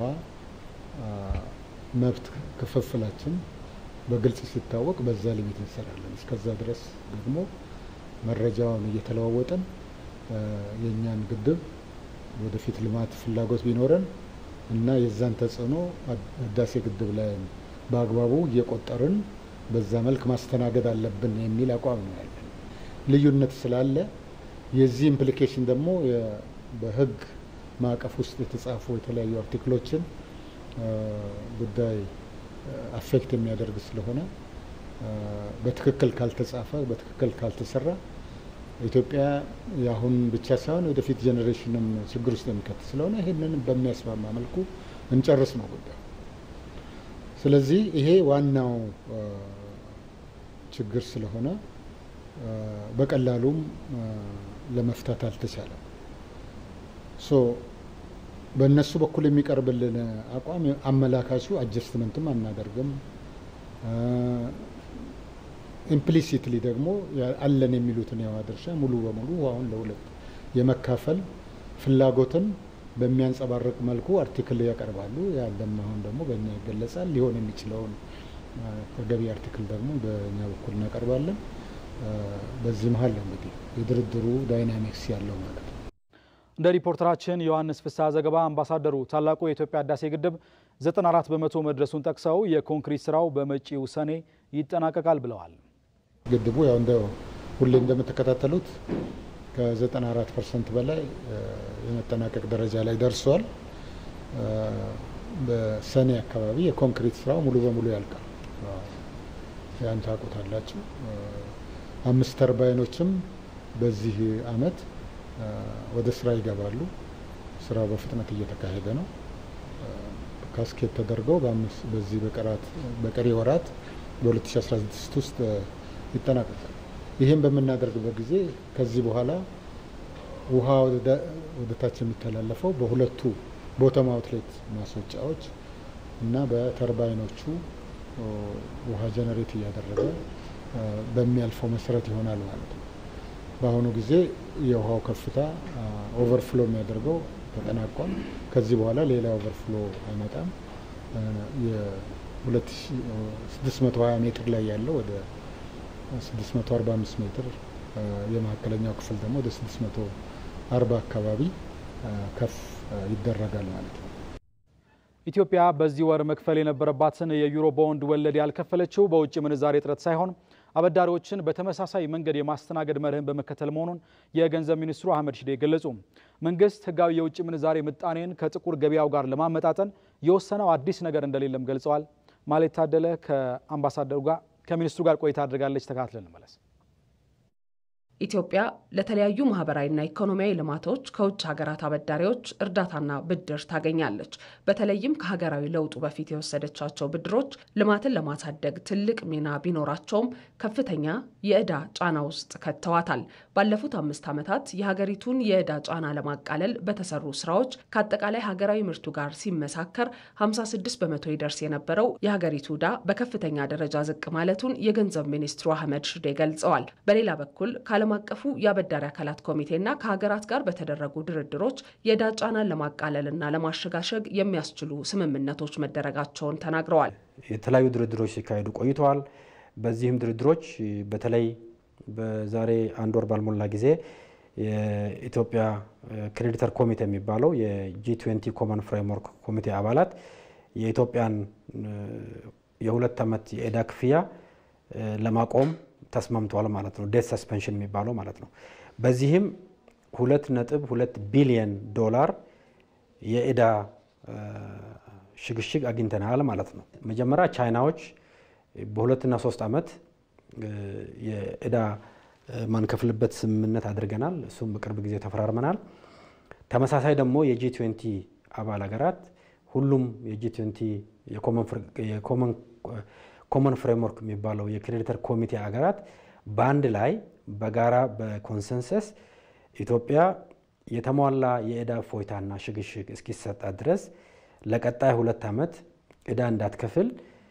መብት ክፍፍላችን በግልጽ ሲታወቅ በዛ ሊሚት እንሰራለን። እስከዛ ድረስ ደግሞ መረጃውን እየተለዋወጠን የእኛን ግድብ ወደፊት ልማት ፍላጎት ቢኖረን እና የዛን ተጽዕኖ ህዳሴ ግድብ ላይ በአግባቡ እየቆጠርን በዛ መልክ ማስተናገድ አለብን የሚል አቋም ነው ያለን። ልዩነት ስላለ የዚህ ኢምፕሊኬሽን ደግሞ በህግ ማዕቀፍ ውስጥ የተጻፉ የተለያዩ አርቲክሎችን ጉዳይ አፌክት የሚያደርግ ስለሆነ በትክክል ካልተጻፈ በትክክል ካልተሰራ ኢትዮጵያ የአሁን ብቻ ሳይሆን ወደፊት ጄኔሬሽንም ችግር ውስጥ የሚከት ስለሆነ ይህንን በሚያስማማ መልኩ እንጨርስ ነው ጉዳዩ። ስለዚህ ይሄ ዋናው ችግር ስለሆነ በቀላሉም ለመፍታት አልተቻለም። ሶ በእነሱ በኩል የሚቀርብልን አቋም አመላካቹ አጀስትመንትም አናደርግም ኢምፕሊሲትሊ ደግሞ አለን የሚሉትን የውሃ ድርሻ ሙሉ በሙሉ ውሃውን ለሁለት የመካፈል ፍላጎትን በሚያንጸባርቅ መልኩ አርቲክል ያቀርባሉ። ያለም አሁን ደግሞ በእኛ ይገለጻል። ሊሆን የሚችለውን ተገቢ አርቲክል ደግሞ በእኛ በኩል እናቀርባለን። በዚህ መሀል ነው እንግዲህ የድርድሩ ዳይናሚክስ ያለው ማለት ነው። እንደ ሪፖርተራችን ዮሐንስ ፍስሐ ዘገባ አምባሳደሩ ታላቁ የኢትዮጵያ ህዳሴ ግድብ 94 በመቶ መድረሱን ጠቅሰው የኮንክሪት ስራው በመጪው ሰኔ ይጠናቀቃል ብለዋል። ግድቡ ያው እንደ ሁሌ እንደምትከታተሉት ከ94 ፐርሰንት በላይ የመጠናቀቅ ደረጃ ላይ ደርሷል። በሰኔ አካባቢ የኮንክሪት ስራው ሙሉ በሙሉ ያልቃል። ያን ታውቁታላችሁ። አምስት ተርባይኖችም በዚህ አመት ወደ ስራ ይገባሉ። ስራው በፍጥነት እየተካሄደ ነው። ካስኬት ተደርገው በዚህ በቀሪ ወራት በ2016 ውስጥ ይጠናቀቃል። ይህም በምናደርግበት ጊዜ ከዚህ በኋላ ውሃ ወደ ታች የሚተላለፈው በሁለቱ ቦተም አውትሌት ማስወጫዎች እና በተርባይኖቹ ውሃ ጀነሬት እያደረገ በሚያልፈው መሰረት ይሆናል ማለት ነው። በአሁኑ ጊዜ የውሃው ከፍታ ኦቨርፍሎ የሚያደርገው ተጠናቋል። ከዚህ በኋላ ሌላ ኦቨርፍሎ አይመጣም። የ2620 ሜትር ላይ ያለው ወደ 645 ሜትር የመካከለኛው ክፍል ደግሞ ወደ 640 አካባቢ ከፍ ይደረጋል ማለት ነው። ኢትዮጵያ በዚህ ወር መክፈል የነበረባትን የዩሮ ቦንድ ወለድ ያልከፈለችው በውጭ ምንዛሬ እጥረት ሳይሆን አበዳሪዎችን በተመሳሳይ መንገድ የማስተናገድ መርህን በመከተል መሆኑን የገንዘብ ሚኒስትሩ አህመድ ሺዴ ገለጹ። መንግስት ህጋዊ የውጭ ምንዛሬ ምጣኔን ከጥቁር ገበያው ጋር ለማመጣጠን የወሰነው አዲስ ነገር እንደሌለም ገልጸዋል። ማለት ታደለ ከአምባሳደሩ ጋር ከሚኒስትሩ ጋር ቆይታ አድርጋለች። ተካትለን እንመለስ። ኢትዮጵያ ለተለያዩ ማህበራዊና ኢኮኖሚያዊ ልማቶች ከውጭ ሀገራት አበዳሪዎች እርዳታና ብድር ታገኛለች። በተለይም ከሀገራዊ ለውጡ በፊት የወሰደቻቸው ብድሮች ልማትን ለማሳደግ ትልቅ ሚና ቢኖራቸውም ከፍተኛ የዕዳ ጫና ውስጥ ከተዋታል። ባለፉት አምስት ዓመታት የሀገሪቱን የዕዳ ጫና ለማቃለል በተሰሩ ስራዎች ከአጠቃላይ ሀገራዊ ምርቱ ጋር ሲመሳከር 56 በመቶ ይደርስ የነበረው የሀገሪቱ ዕዳ በከፍተኛ ደረጃ ዝቅ ማለቱን የገንዘብ ሚኒስትሩ አህመድ ሽዴ ገልጸዋል። በሌላ በኩል ዓለም አቀፉ የአበዳሪ አካላት ኮሚቴና ከሀገራት ጋር በተደረጉ ድርድሮች የዕዳ ጫናን ለማቃለልና ለማሸጋሸግ የሚያስችሉ ስምምነቶች መደረጋቸውን ተናግረዋል። የተለያዩ ድርድሮች ሲካሄዱ ቆይተዋል። በዚህም ድርድሮች በተለይ በዛሬ አንድ ወር ባልሞላ ጊዜ የኢትዮጵያ ክሬዲተር ኮሚቴ የሚባለው የጂ ትዌንቲ ኮመን ፍሬምወርክ ኮሚቴ አባላት የኢትዮጵያን የሁለት ዓመት የዕዳ ክፍያ ለማቆም ተስማምተዋል ማለት ነው። ዴት ሰስፔንሽን የሚባለው ማለት ነው። በዚህም ሁለት ነጥብ ሁለት ቢሊየን ዶላር የዕዳ ሽግሽግ አግኝተናል ማለት ነው። መጀመሪያ ቻይናዎች በሁለትና ሶስት ዓመት የዕዳ ማንከፍልበት ስምምነት አድርገናል። እሱም በቅርብ ጊዜ ተፈራርመናል። ተመሳሳይ ደግሞ የጂ ትዌንቲ አባል ሀገራት ሁሉም የጂ ትዌንቲ ኮመን ፍሬምወርክ የሚባለው የክሬዲተር ኮሚቴ ሀገራት በአንድ ላይ በጋራ በኮንሰንሰስ ኢትዮጵያ የተሟላ የዕዳ እፎይታና ሽግሽግ እስኪሰጣት ድረስ ለቀጣይ ሁለት ዓመት ዕዳ እንዳትከፍል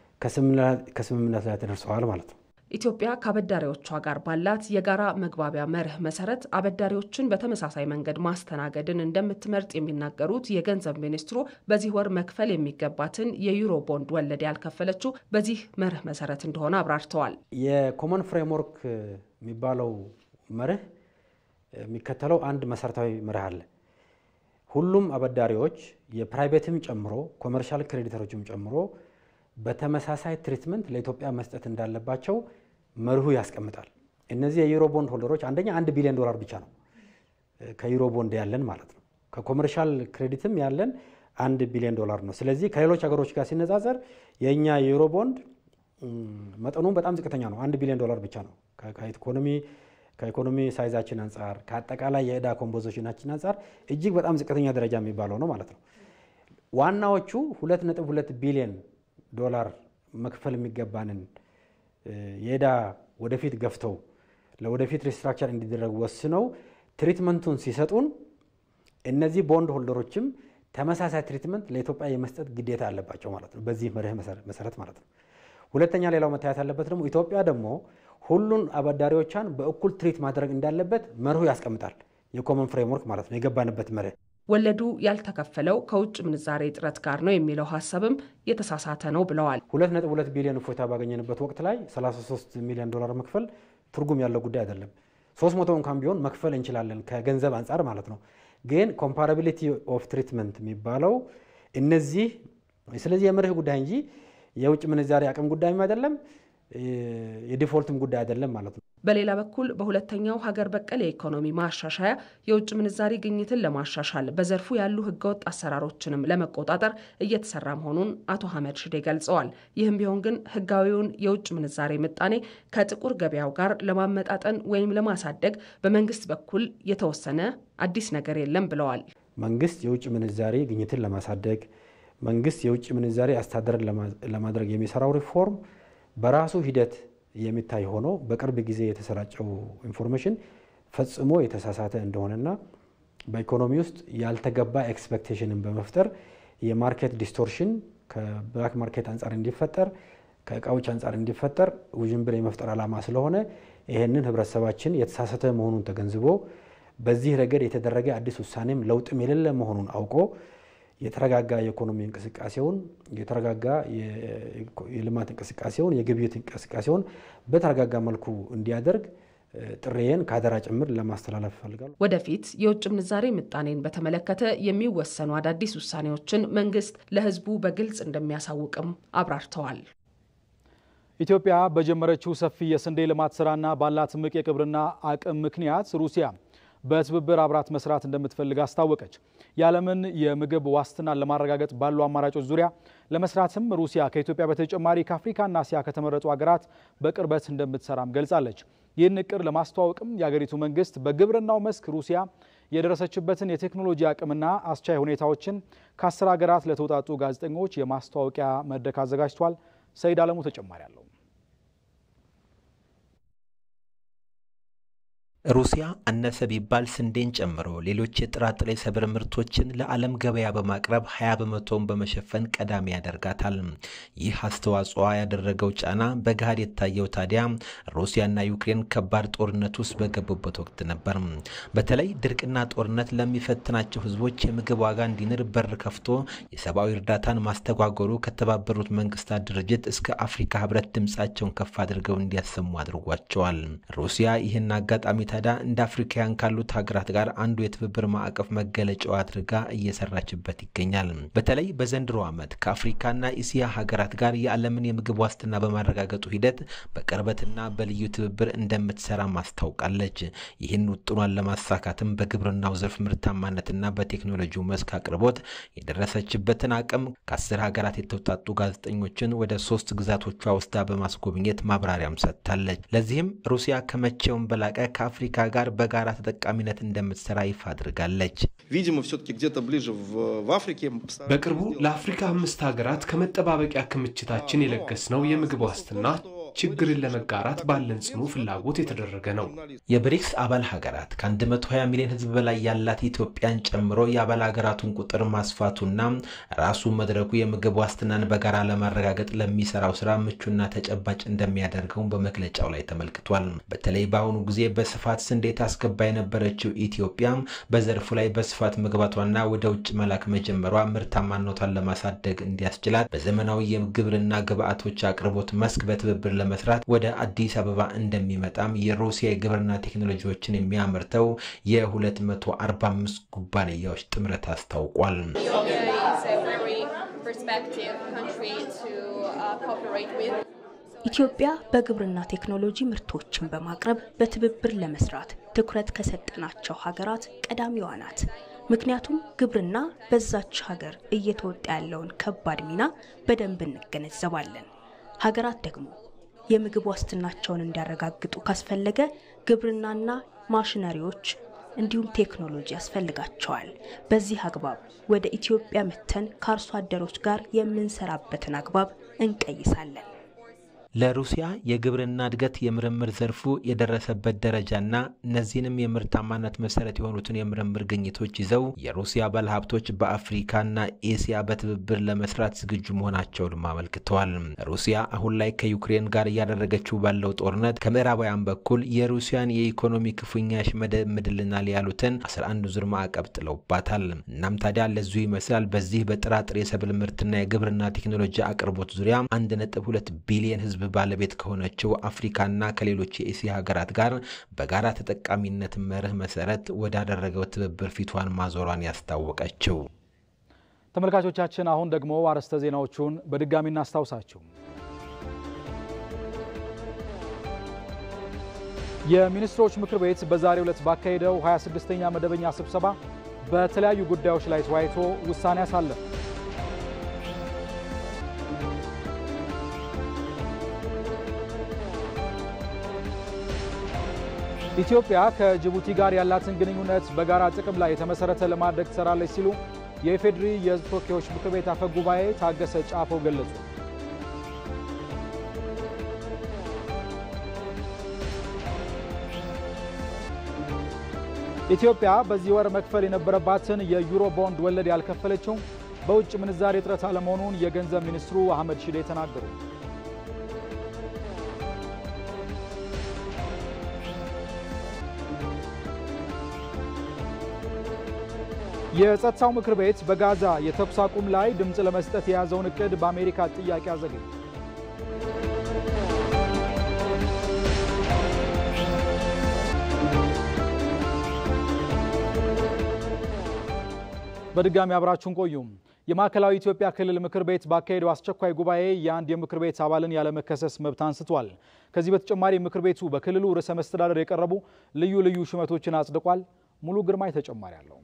ከስምምነት ላይ ተደርሰዋል ማለት ነው። ኢትዮጵያ ከአበዳሪዎቿ ጋር ባላት የጋራ መግባቢያ መርህ መሰረት አበዳሪዎችን በተመሳሳይ መንገድ ማስተናገድን እንደምትመርጥ የሚናገሩት የገንዘብ ሚኒስትሩ በዚህ ወር መክፈል የሚገባትን የዩሮ ቦንድ ወለድ ያልከፈለችው በዚህ መርህ መሰረት እንደሆነ አብራርተዋል። የኮመን ፍሬምወርክ የሚባለው መርህ የሚከተለው አንድ መሰረታዊ መርህ አለ። ሁሉም አበዳሪዎች የፕራይቬትም ጨምሮ ኮመርሻል ክሬዲተሮችም ጨምሮ በተመሳሳይ ትሪትመንት ለኢትዮጵያ መስጠት እንዳለባቸው መርሁ ያስቀምጣል። እነዚህ የዩሮ ቦንድ ሆልደሮች አንደኛ አንድ ቢሊዮን ዶላር ብቻ ነው ከዩሮ ቦንድ ያለን ማለት ነው። ከኮመርሻል ክሬዲትም ያለን አንድ ቢሊዮን ዶላር ነው። ስለዚህ ከሌሎች ሀገሮች ጋር ሲነጻጸር የእኛ የዩሮ ቦንድ መጠኑ በጣም ዝቅተኛ ነው። አንድ ቢሊዮን ዶላር ብቻ ነው። ከኢኮኖሚ ከኢኮኖሚ ሳይዛችን አንጻር ከአጠቃላይ የዕዳ ኮምፖዚሽናችን አንጻር እጅግ በጣም ዝቅተኛ ደረጃ የሚባለው ነው ማለት ነው። ዋናዎቹ ሁለት ነጥብ ሁለት ቢሊዮን ዶላር መክፈል የሚገባንን የዕዳ ወደፊት ገፍተው ለወደፊት ሪስትራክቸር እንዲደረግ ወስነው ትሪትመንቱን ሲሰጡን እነዚህ ቦንድ ሆልደሮችም ተመሳሳይ ትሪትመንት ለኢትዮጵያ የመስጠት ግዴታ አለባቸው ማለት ነው። በዚህ መርህ መሰረት ማለት ነው። ሁለተኛ ሌላው መታየት ያለበት ደግሞ ኢትዮጵያ ደግሞ ሁሉን አበዳሪዎቿን በእኩል ትሪት ማድረግ እንዳለበት መርሁ ያስቀምጣል። የኮመን ፍሬምወርክ ማለት ነው የገባንበት መርህ ወለዱ ያልተከፈለው ከውጭ ምንዛሬ እጥረት ጋር ነው የሚለው ሀሳብም የተሳሳተ ነው ብለዋል። ሁለት ነጥብ ሁለት ቢሊዮን እፎይታ ባገኘንበት ወቅት ላይ 33 ሚሊዮን ዶላር መክፈል ትርጉም ያለው ጉዳይ አይደለም። 300 እንኳን ቢሆን መክፈል እንችላለን ከገንዘብ አንጻር ማለት ነው። ግን ኮምፓራቢሊቲ ኦፍ ትሪትመንት የሚባለው እነዚህ ስለዚህ የመርህ ጉዳይ እንጂ የውጭ ምንዛሬ አቅም ጉዳይም አይደለም። የዲፎልትም ጉዳይ አይደለም ማለት ነው። በሌላ በኩል በሁለተኛው ሀገር በቀል የኢኮኖሚ ማሻሻያ የውጭ ምንዛሪ ግኝትን ለማሻሻል በዘርፉ ያሉ ህገወጥ አሰራሮችንም ለመቆጣጠር እየተሰራ መሆኑን አቶ አህመድ ሽዴ ገልጸዋል። ይህም ቢሆን ግን ህጋዊውን የውጭ ምንዛሬ ምጣኔ ከጥቁር ገበያው ጋር ለማመጣጠን ወይም ለማሳደግ በመንግስት በኩል የተወሰነ አዲስ ነገር የለም ብለዋል። መንግስት የውጭ ምንዛሬ ግኝትን ለማሳደግ መንግስት የውጭ ምንዛሬ አስተዳደርን ለማድረግ የሚሰራው ሪፎርም በራሱ ሂደት የሚታይ ሆኖ በቅርብ ጊዜ የተሰራጨው ኢንፎርሜሽን ፈጽሞ የተሳሳተ እንደሆነና በኢኮኖሚ ውስጥ ያልተገባ ኤክስፔክቴሽንን በመፍጠር የማርኬት ዲስቶርሽን ከብላክ ማርኬት አንጻር እንዲፈጠር ከእቃዎች አንጻር እንዲፈጠር ውዥንብር የመፍጠር ዓላማ ስለሆነ ይህንን ህብረተሰባችን የተሳሳተ መሆኑን ተገንዝቦ በዚህ ረገድ የተደረገ አዲስ ውሳኔም ለውጥም የሌለ መሆኑን አውቆ የተረጋጋ የኢኮኖሚ እንቅስቃሴውን የተረጋጋ የልማት እንቅስቃሴውን የግብይት እንቅስቃሴውን በተረጋጋ መልኩ እንዲያደርግ ጥሬን ከአደራ ጭምር ለማስተላለፍ እፈልጋለሁ። ወደፊት የውጭ ምንዛሬ ምጣኔን በተመለከተ የሚወሰኑ አዳዲስ ውሳኔዎችን መንግስት ለህዝቡ በግልጽ እንደሚያሳውቅም አብራርተዋል። ኢትዮጵያ በጀመረችው ሰፊ የስንዴ ልማት ስራና ባላት እምቅ የግብርና አቅም ምክንያት ሩሲያ በትብብር አብራት መስራት እንደምትፈልግ አስታወቀች። የዓለምን የምግብ ዋስትናን ለማረጋገጥ ባሉ አማራጮች ዙሪያ ለመስራትም ሩሲያ ከኢትዮጵያ በተጨማሪ ከአፍሪካና እስያ ከተመረጡ ሀገራት በቅርበት እንደምትሰራም ገልጻለች። ይህን እቅድ ለማስተዋወቅም የአገሪቱ መንግስት በግብርናው መስክ ሩሲያ የደረሰችበትን የቴክኖሎጂ አቅምና አስቻይ ሁኔታዎችን ከአስር ሀገራት ለተውጣጡ ጋዜጠኞች የማስተዋወቂያ መድረክ አዘጋጅቷል። ሰይድ አለሙ ተጨማሪ አለው። ሩሲያ አነሰ ቢባል ስንዴን ጨምሮ ሌሎች የጥራጥሬ ሰብል ምርቶችን ለዓለም ገበያ በማቅረብ 20 በመቶውን በመሸፈን ቀዳሚ ያደርጋታል። ይህ አስተዋጽኦ ያደረገው ጫና በገሃድ የታየው ታዲያ ሩሲያና ዩክሬን ከባድ ጦርነት ውስጥ በገቡበት ወቅት ነበር። በተለይ ድርቅና ጦርነት ለሚፈትናቸው ህዝቦች የምግብ ዋጋ እንዲንር በር ከፍቶ የሰብአዊ እርዳታን ማስተጓጎሉ ከተባበሩት መንግስታት ድርጅት እስከ አፍሪካ ህብረት ድምፃቸውን ከፍ አድርገው እንዲያሰሙ አድርጓቸዋል። ሩሲያ ይህን አጋጣሚ ታዲያ እንደ አፍሪካውያን ካሉት ሀገራት ጋር አንዱ የትብብር ማዕቀፍ መገለጫው አድርጋ እየሰራችበት ይገኛል። በተለይ በዘንድሮ ዓመት ከአፍሪካና እስያ ሀገራት ጋር የዓለምን የምግብ ዋስትና በማረጋገጡ ሂደት በቅርበትና በልዩ ትብብር እንደምትሰራ ማስታውቃለች። ይህን ውጥኗን ለማሳካትም በግብርናው ዘርፍ ምርታማነትና በቴክኖሎጂው መስክ አቅርቦት የደረሰችበትን አቅም ከአስር ሀገራት የተውጣጡ ጋዜጠኞችን ወደ ሶስት ግዛቶቿ ወስዳ በማስጎብኘት ማብራሪያም ሰጥታለች። ለዚህም ሩሲያ ከመቼውም በላቀ ከአፍሪካ ጋር በጋራ ተጠቃሚነት እንደምትሰራ ይፋ አድርጋለች። በቅርቡ ለአፍሪካ አምስት ሀገራት ከመጠባበቂያ ክምችታችን የለገስነው የምግብ ዋስትና ችግርን ለመጋራት ባለን ጽኑ ፍላጎት የተደረገ ነው። የብሪክስ አባል ሀገራት ከ120 ሚሊዮን ሕዝብ በላይ ያላት ኢትዮጵያን ጨምሮ የአባል ሀገራቱን ቁጥር ማስፋቱና ራሱ መድረኩ የምግብ ዋስትናን በጋራ ለማረጋገጥ ለሚሰራው ስራ ምቹና ተጨባጭ እንደሚያደርገው በመግለጫው ላይ ተመልክቷል። በተለይ በአሁኑ ጊዜ በስፋት ስንዴ ታስገባ የነበረችው ኢትዮጵያ በዘርፉ ላይ በስፋት መግባቷና ወደ ውጭ መላክ መጀመሯ ምርታማነቷን ለማሳደግ እንዲያስችላት በዘመናዊ የግብርና ግብዓቶች አቅርቦት መስክ በትብብር ለመስራት ወደ አዲስ አበባ እንደሚመጣም የሩሲያ የግብርና ቴክኖሎጂዎችን የሚያመርተው የ245 ኩባንያዎች ጥምረት አስታውቋል። ኢትዮጵያ በግብርና ቴክኖሎጂ ምርቶችን በማቅረብ በትብብር ለመስራት ትኩረት ከሰጠናቸው ሀገራት ቀዳሚዋ ናት። ምክንያቱም ግብርና በዛች ሀገር እየተወጣ ያለውን ከባድ ሚና በደንብ እንገነዘባለን። ሀገራት ደግሞ የምግብ ዋስትናቸውን እንዲያረጋግጡ ካስፈለገ ግብርናና ማሽነሪዎች እንዲሁም ቴክኖሎጂ ያስፈልጋቸዋል። በዚህ አግባብ ወደ ኢትዮጵያ መተን ከአርሶ አደሮች ጋር የምንሰራበትን አግባብ እንቀይሳለን። ለሩሲያ የግብርና እድገት የምርምር ዘርፉ የደረሰበት ደረጃና እነዚህንም የምርታማነት መሰረት የሆኑትን የምርምር ግኝቶች ይዘው የሩሲያ ባለሀብቶች በአፍሪካና ኤስያ በትብብር ለመስራት ዝግጁ መሆናቸውንም አመልክተዋል። ሩሲያ አሁን ላይ ከዩክሬን ጋር እያደረገችው ባለው ጦርነት ከምዕራባውያን በኩል የሩሲያን የኢኮኖሚ ክፉኛ ያሽመደምድልናል ያሉትን 11 ዙር ማዕቀብ ጥለውባታል። እናም ታዲያ ለዚሁ ይመስላል በዚህ በጥራጥሬ የሰብል ምርትና የግብርና ቴክኖሎጂ አቅርቦት ዙሪያ 1.2 ቢሊዮን ህዝብ ባለቤት ከሆነችው አፍሪካና ከሌሎች የኤስያ ሀገራት ጋር በጋራ ተጠቃሚነት መርህ መሰረት ወዳደረገው ትብብር ፊቷን ማዞሯን ያስታወቀችው። ተመልካቾቻችን አሁን ደግሞ አርዕስተ ዜናዎቹን በድጋሚ እናስታውሳችሁ። የሚኒስትሮች ምክር ቤት በዛሬው ዕለት ባካሄደው 26ኛ መደበኛ ስብሰባ በተለያዩ ጉዳዮች ላይ ተወያይቶ ውሳኔ አሳለፈ። ኢትዮጵያ ከጅቡቲ ጋር ያላትን ግንኙነት በጋራ ጥቅም ላይ የተመሰረተ ለማድረግ ትሰራለች ሲሉ የኢፌዴሪ የሕዝብ ተወካዮች ምክር ቤት አፈ ጉባኤ ታገሰ ጫፎ ገለጹ። ኢትዮጵያ በዚህ ወር መክፈል የነበረባትን የዩሮ ቦንድ ወለድ ያልከፈለችው በውጭ ምንዛሬ እጥረት አለመሆኑን የገንዘብ ሚኒስትሩ አህመድ ሺዴ ተናገሩ። የጸጥታው ምክር ቤት በጋዛ የተኩስ አቁም ላይ ድምፅ ለመስጠት የያዘውን እቅድ በአሜሪካ ጥያቄ አዘገየ። በድጋሚ አብራችሁን ቆዩ። የማዕከላዊ ኢትዮጵያ ክልል ምክር ቤት ባካሄደው አስቸኳይ ጉባኤ የአንድ የምክር ቤት አባልን ያለመከሰስ መብት አንስቷል። ከዚህ በተጨማሪ ምክር ቤቱ በክልሉ ርዕሰ መስተዳደር የቀረቡ ልዩ ልዩ ሹመቶችን አጽድቋል። ሙሉ ግርማይ ተጨማሪ አለው።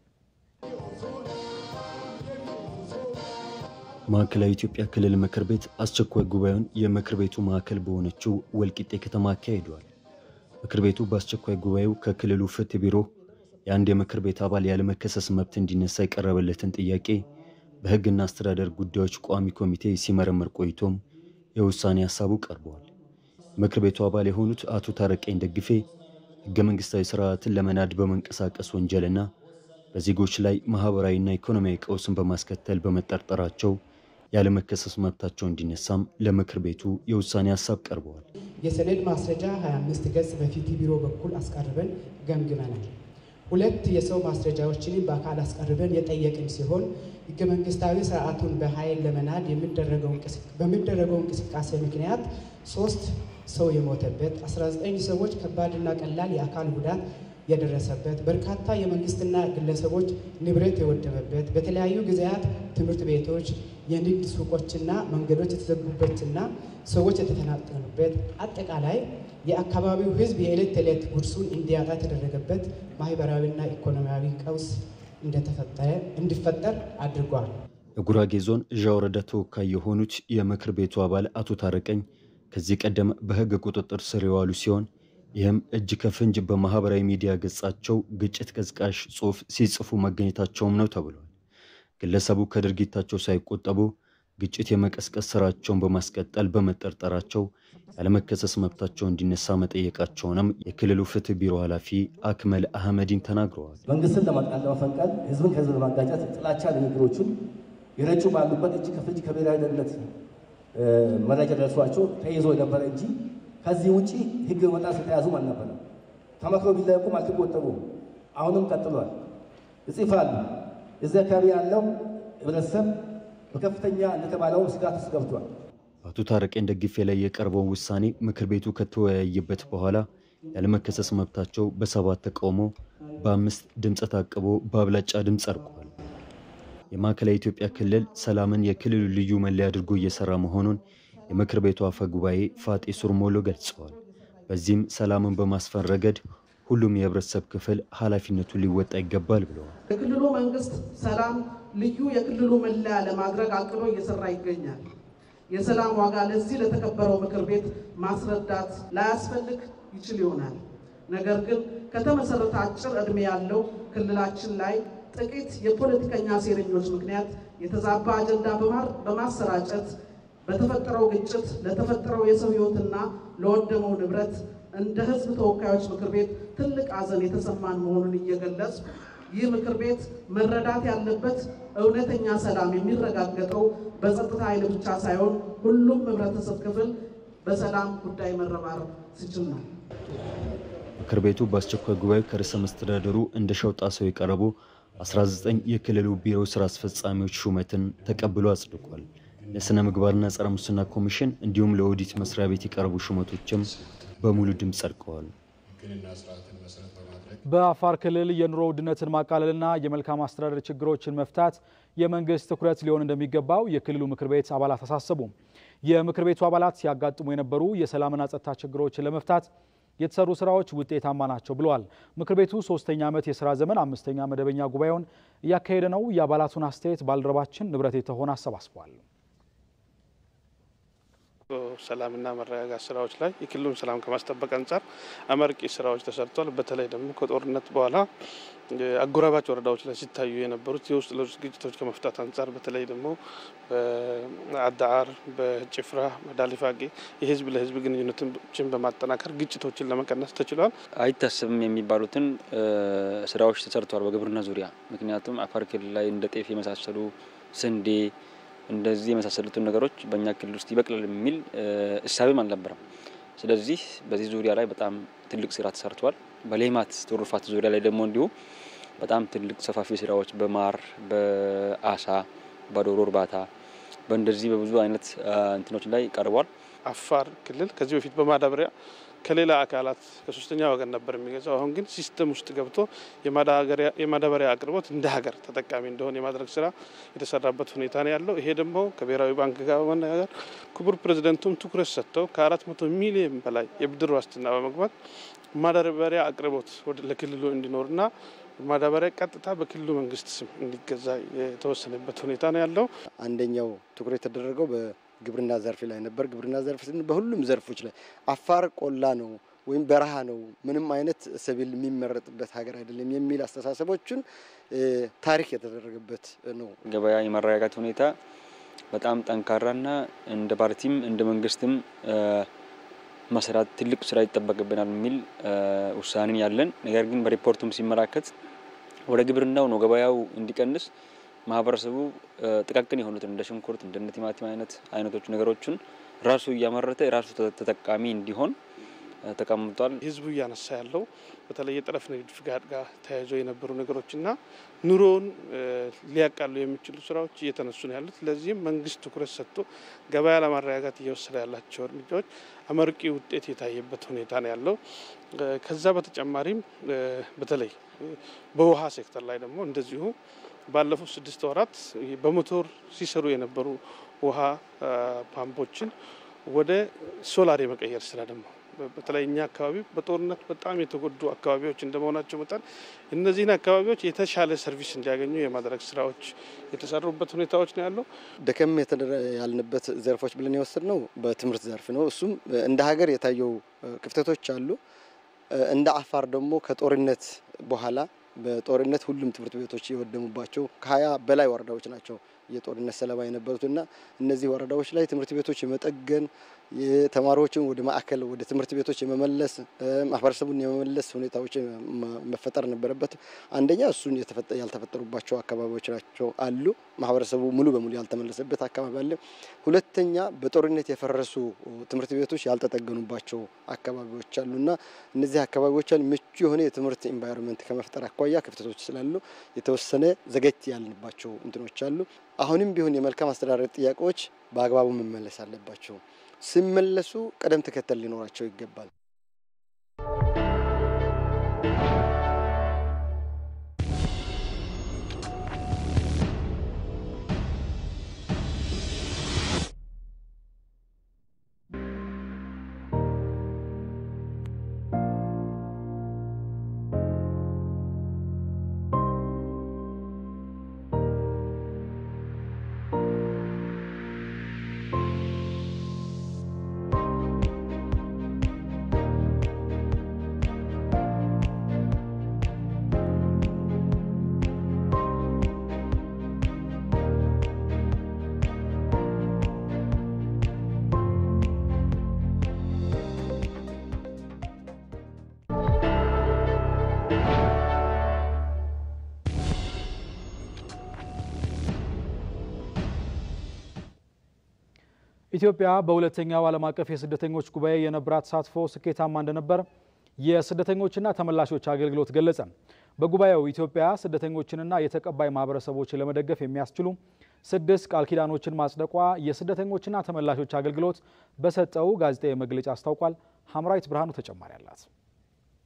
ማዕከላዊ ኢትዮጵያ ክልል ምክር ቤት አስቸኳይ ጉባኤውን የምክር ቤቱ ማዕከል በሆነችው ወልቂጤ ከተማ አካሂዷል። ምክር ቤቱ በአስቸኳይ ጉባኤው ከክልሉ ፍትህ ቢሮ የአንድ የምክር ቤት አባል ያለመከሰስ መብት እንዲነሳ የቀረበለትን ጥያቄ በሕግና አስተዳደር ጉዳዮች ቋሚ ኮሚቴ ሲመረምር ቆይቶም የውሳኔ ሀሳቡ ቀርበዋል። የምክር ቤቱ አባል የሆኑት አቶ ታረቀኝ ደግፌ ሕገ መንግስታዊ ስርዓትን ለመናድ በመንቀሳቀስ ወንጀልና በዜጎች ላይ ማህበራዊና ኢኮኖሚያዊ ቀውስን በማስከተል በመጠርጠራቸው ያለመከሰስ መብታቸው እንዲነሳም ለምክር ቤቱ የውሳኔ ሀሳብ ቀርበዋል። የሰነድ ማስረጃ 25 ገጽ በፍትህ ቢሮ በኩል አስቀርበን ገምግመናል። ሁለት የሰው ማስረጃዎችንም በአካል አስቀርበን የጠየቅን ሲሆን ህገ መንግስታዊ ስርዓቱን በኃይል ለመናድ በሚደረገው እንቅስቃሴ ምክንያት ሶስት ሰው የሞተበት፣ 19 ሰዎች ከባድና ቀላል የአካል ጉዳት የደረሰበት፣ በርካታ የመንግስትና ግለሰቦች ንብረት የወደመበት፣ በተለያዩ ጊዜያት ትምህርት ቤቶች፣ የንግድ ሱቆችና መንገዶች የተዘጉበትና ሰዎች የተፈናቀሉበት አጠቃላይ የአካባቢው ህዝብ የዕለት ተዕለት ጉርሱን እንዲያጣ የተደረገበት ማህበራዊና ኢኮኖሚያዊ ቀውስ እንዲፈጠር አድርጓል። የጉራጌ ዞን እዣ ወረዳ ተወካይ የሆኑት የምክር ቤቱ አባል አቶ ታረቀኝ ከዚህ ቀደም በህግ ቁጥጥር ስር የዋሉ ሲሆን ይህም እጅ ከፍንጅ በማህበራዊ ሚዲያ ገጻቸው ግጭት ቀዝቃሽ ጽሑፍ ሲጽፉ መገኘታቸውም ነው ተብሏል። ግለሰቡ ከድርጊታቸው ሳይቆጠቡ ግጭት የመቀስቀስ ስራቸውን በማስቀጠል በመጠርጠራቸው ያለመከሰስ መብታቸው እንዲነሳ መጠየቃቸውንም የክልሉ ፍትህ ቢሮ ኃላፊ አክመል አህመዲን ተናግረዋል። መንግስትን ለመፈንቀል፣ ህዝብን ከህዝብ ለማጋጨት ጥላቻ ንግግሮችን የረጩ ባሉበት እጅ ከፍንጅ ከብሔራዊ ደህንነት መረጃ ደርሷቸው ተይዞ የነበረ እንጂ ከዚህ ውጭ ህግ በመጣስ የተያዙም አልነበረም። ተመክሮ ቢለቁም አልተቆጠቡም። አሁንም ቀጥሏል። ይጽፋሉ። እዚህ አካባቢ ያለው ህብረተሰብ በከፍተኛ እንደተባለው ስጋት ውስጥ ገብቷል። አቶ ታረቀኝ ደግፌ ላይ የቀረበውን ውሳኔ ምክር ቤቱ ከተወያየበት በኋላ ያለመከሰስ መብታቸው በሰባት ተቃውሞ በአምስት ድምፀ ታቅቦ በአብላጫ ድምፅ ጸድቋል። የማዕከላዊ ኢትዮጵያ ክልል ሰላምን የክልሉ ልዩ መለያ አድርጎ እየሰራ መሆኑን የምክር ቤቱ አፈ ጉባኤ ፋጤ ሱርሞሎ ገልጸዋል። በዚህም ሰላምን በማስፈን ረገድ ሁሉም የህብረተሰብ ክፍል ኃላፊነቱን ሊወጣ ይገባል ብለዋል። የክልሉ መንግስት ሰላም ልዩ የክልሉ መለያ ለማድረግ አቅዶ እየሰራ ይገኛል። የሰላም ዋጋ ለዚህ ለተከበረው ምክር ቤት ማስረዳት ላያስፈልግ ይችል ይሆናል። ነገር ግን ከተመሰረተ አጭር ዕድሜ ያለው ክልላችን ላይ ጥቂት የፖለቲከኛ ሴረኞች ምክንያት የተዛባ አጀንዳ በማሰራጨት በተፈጠረው ግጭት ለተፈጠረው የሰው ህይወትና ለወደመው ንብረት እንደ ህዝብ ተወካዮች ምክር ቤት ትልቅ ሐዘን የተሰማን መሆኑን እየገለጽ ይህ ምክር ቤት መረዳት ያለበት እውነተኛ ሰላም የሚረጋገጠው በጸጥታ ኃይል ብቻ ሳይሆን ሁሉም ህብረተሰብ ክፍል በሰላም ጉዳይ መረባረብ ሲችል ነው። ምክር ቤቱ በአስቸኳይ ጉባኤ ከርዕሰ መስተዳደሩ እንደ ሸውጣ ሰው የቀረቡ 19 የክልሉ ቢሮ ስራ አስፈጻሚዎች ሹመትን ተቀብሎ አጽድቋል። ለስነ ምግባርና ጸረ ሙስና ኮሚሽን እንዲሁም ለኦዲት መስሪያ ቤት የቀረቡ ሹመቶችም በሙሉ ድምፅ ጸድቀዋል። በአፋር ክልል የኑሮ ውድነትን ማቃለልና የመልካም አስተዳደር ችግሮችን መፍታት የመንግስት ትኩረት ሊሆን እንደሚገባው የክልሉ ምክር ቤት አባላት አሳሰቡ። የምክር ቤቱ አባላት ሲያጋጥሙ የነበሩ የሰላምና ጸጥታ ችግሮችን ለመፍታት የተሰሩ ስራዎች ውጤታማ ናቸው ብለዋል። ምክር ቤቱ ሶስተኛ ዓመት የስራ ዘመን አምስተኛ መደበኛ ጉባኤውን እያካሄደ ነው። የአባላቱን አስተያየት ባልደረባችን ንብረት የተሆነ አሰባስቧል። ሰላምና መረጋጋት ስራዎች ላይ የክልሉን ሰላም ከማስጠበቅ አንጻር አመርቂ ስራዎች ተሰርቷል። በተለይ ደግሞ ከጦርነት በኋላ አጎራባች ወረዳዎች ላይ ሲታዩ የነበሩት የውስጥ ለውስጥ ግጭቶች ከመፍታት አንጻር በተለይ ደግሞ በአዳዓር፣ በጭፍራ፣ በዳሊፋጌ የህዝብ ለህዝብ ግንኙነቶችን በማጠናከር ግጭቶችን ለመቀነስ ተችሏል። አይታሰብም የሚባሉትን ስራዎች ተሰርተዋል በግብርና ዙሪያ። ምክንያቱም አፋር ክልል ላይ እንደ ጤፍ የመሳሰሉ ስንዴ እንደዚህ የመሳሰሉትን ነገሮች በእኛ ክልል ውስጥ ይበቅላል የሚል እሳቤም አልነበረም። ስለዚህ በዚህ ዙሪያ ላይ በጣም ትልቅ ስራ ተሰርቷል። በሌማት ትሩፋት ዙሪያ ላይ ደግሞ እንዲሁ በጣም ትልቅ ሰፋፊ ስራዎች በማር፣ በአሳ፣ በዶሮ እርባታ በእንደዚህ በብዙ አይነት እንትኖች ላይ ቀርቧል። አፋር ክልል ከዚህ በፊት በማዳበሪያ ከሌላ አካላት ከሶስተኛ ወገን ነበር የሚገዛው። አሁን ግን ሲስተም ውስጥ ገብቶ የማዳበሪያ አቅርቦት እንደ ሀገር ተጠቃሚ እንደሆነ የማድረግ ስራ የተሰራበት ሁኔታ ነው ያለው። ይሄ ደግሞ ከብሔራዊ ባንክ ጋር በመነጋገር ክቡር ፕሬዚደንቱም ትኩረት ሰጥተው ከአራት መቶ ሚሊዮን በላይ የብድር ዋስትና በመግባት ማዳበሪያ አቅርቦት ለክልሉ እንዲኖርና ማዳበሪያ ቀጥታ በክልሉ መንግስት ስም እንዲገዛ የተወሰነበት ሁኔታ ነው ያለው። አንደኛው ትኩረት የተደረገው ግብርና ዘርፍ ላይ ነበር። ግብርና ዘርፍ ስንል በሁሉም ዘርፎች ላይ አፋር ቆላ ነው ወይም በረሃ ነው፣ ምንም አይነት ሰብል የሚመረጥበት ሀገር አይደለም የሚል አስተሳሰቦችን ታሪክ የተደረገበት ነው። ገበያ የማረጋጋት ሁኔታ በጣም ጠንካራና እንደ ፓርቲም እንደ መንግስትም መስራት ትልቅ ስራ ይጠበቅብናል የሚል ውሳኔን ያለን ነገር ግን በሪፖርቱም ሲመላከት ወደ ግብርናው ነው ገበያው እንዲቀንስ ማህበረሰቡ ጥቃቅን የሆኑትን እንደ ሽንኩርት እንደ ቲማቲም አይነት አይነቶች ነገሮችን ራሱ እያመረተ የራሱ ተጠቃሚ እንዲሆን ተቀምጧል። ህዝቡ እያነሳ ያለው በተለይ የጠረፍ ንግድ ፍቃድ ጋር ተያይዞ የነበሩ ነገሮችና ኑሮውን ሊያቃሉ የሚችሉ ስራዎች እየተነሱ ነው ያሉት። ለዚህም መንግስት ትኩረት ሰጥቶ ገበያ ለማረጋጋት እየወሰደ ያላቸው እርምጃዎች አመርቂ ውጤት የታየበት ሁኔታ ነው ያለው። ከዛ በተጨማሪም በተለይ በውሃ ሴክተር ላይ ደግሞ እንደዚሁ ባለፉት ስድስት ወራት በሞቶር ሲሰሩ የነበሩ ውሃ ፓምፖችን ወደ ሶላር የመቀየር ስራ ደግሞ በተለይ እኛ አካባቢ በጦርነት በጣም የተጎዱ አካባቢዎች እንደመሆናቸው መጠን እነዚህን አካባቢዎች የተሻለ ሰርቪስ እንዲያገኙ የማድረግ ስራዎች የተሰሩበት ሁኔታዎች ነው ያለው። ደከም ያልንበት ዘርፎች ብለን የወሰድነው በትምህርት ዘርፍ ነው። እሱም እንደ ሀገር የታየው ክፍተቶች አሉ። እንደ አፋር ደግሞ ከጦርነት በኋላ በጦርነት ሁሉም ትምህርት ቤቶች የወደሙባቸው ከሀያ በላይ ወረዳዎች ናቸው የጦርነት ሰለባ የነበሩትና እነዚህ ወረዳዎች ላይ ትምህርት ቤቶች የመጠገን የተማሪዎችን ወደ ማዕከል ወደ ትምህርት ቤቶች የመመለስ ማህበረሰቡን የመመለስ ሁኔታዎች መፈጠር ነበረበት። አንደኛ እሱን ያልተፈጠሩባቸው አካባቢዎች ናቸው አሉ። ማህበረሰቡ ሙሉ በሙሉ ያልተመለሰበት አካባቢ አለ። ሁለተኛ በጦርነት የፈረሱ ትምህርት ቤቶች ያልተጠገኑባቸው አካባቢዎች አሉና እነዚህ አካባቢዎች ምቹ የሆነ የትምህርት ኢንቫይሮንመንት ከመፍጠር አኳያ ክፍተቶች ስላሉ የተወሰነ ዘገት ያልንባቸው እንትኖች አሉ። አሁንም ቢሆን የመልካም አስተዳደር ጥያቄዎች በአግባቡ መመለስ አለባቸው። ሲመለሱ ቅደም ተከተል ሊኖራቸው ይገባል። ኢትዮጵያ በሁለተኛው ዓለም አቀፍ የስደተኞች ጉባኤ የነበራት ተሳትፎ ስኬታማ እንደነበር የስደተኞችና ተመላሾች አገልግሎት ገለጸ። በጉባኤው ኢትዮጵያ ስደተኞችንና የተቀባይ ማህበረሰቦችን ለመደገፍ የሚያስችሉ ስድስት ቃል ኪዳኖችን ማጽደቋ የስደተኞችና ተመላሾች አገልግሎት በሰጠው ጋዜጣዊ መግለጫ አስታውቋል። ሐምራዊት ብርሃኑ ተጨማሪ አላት።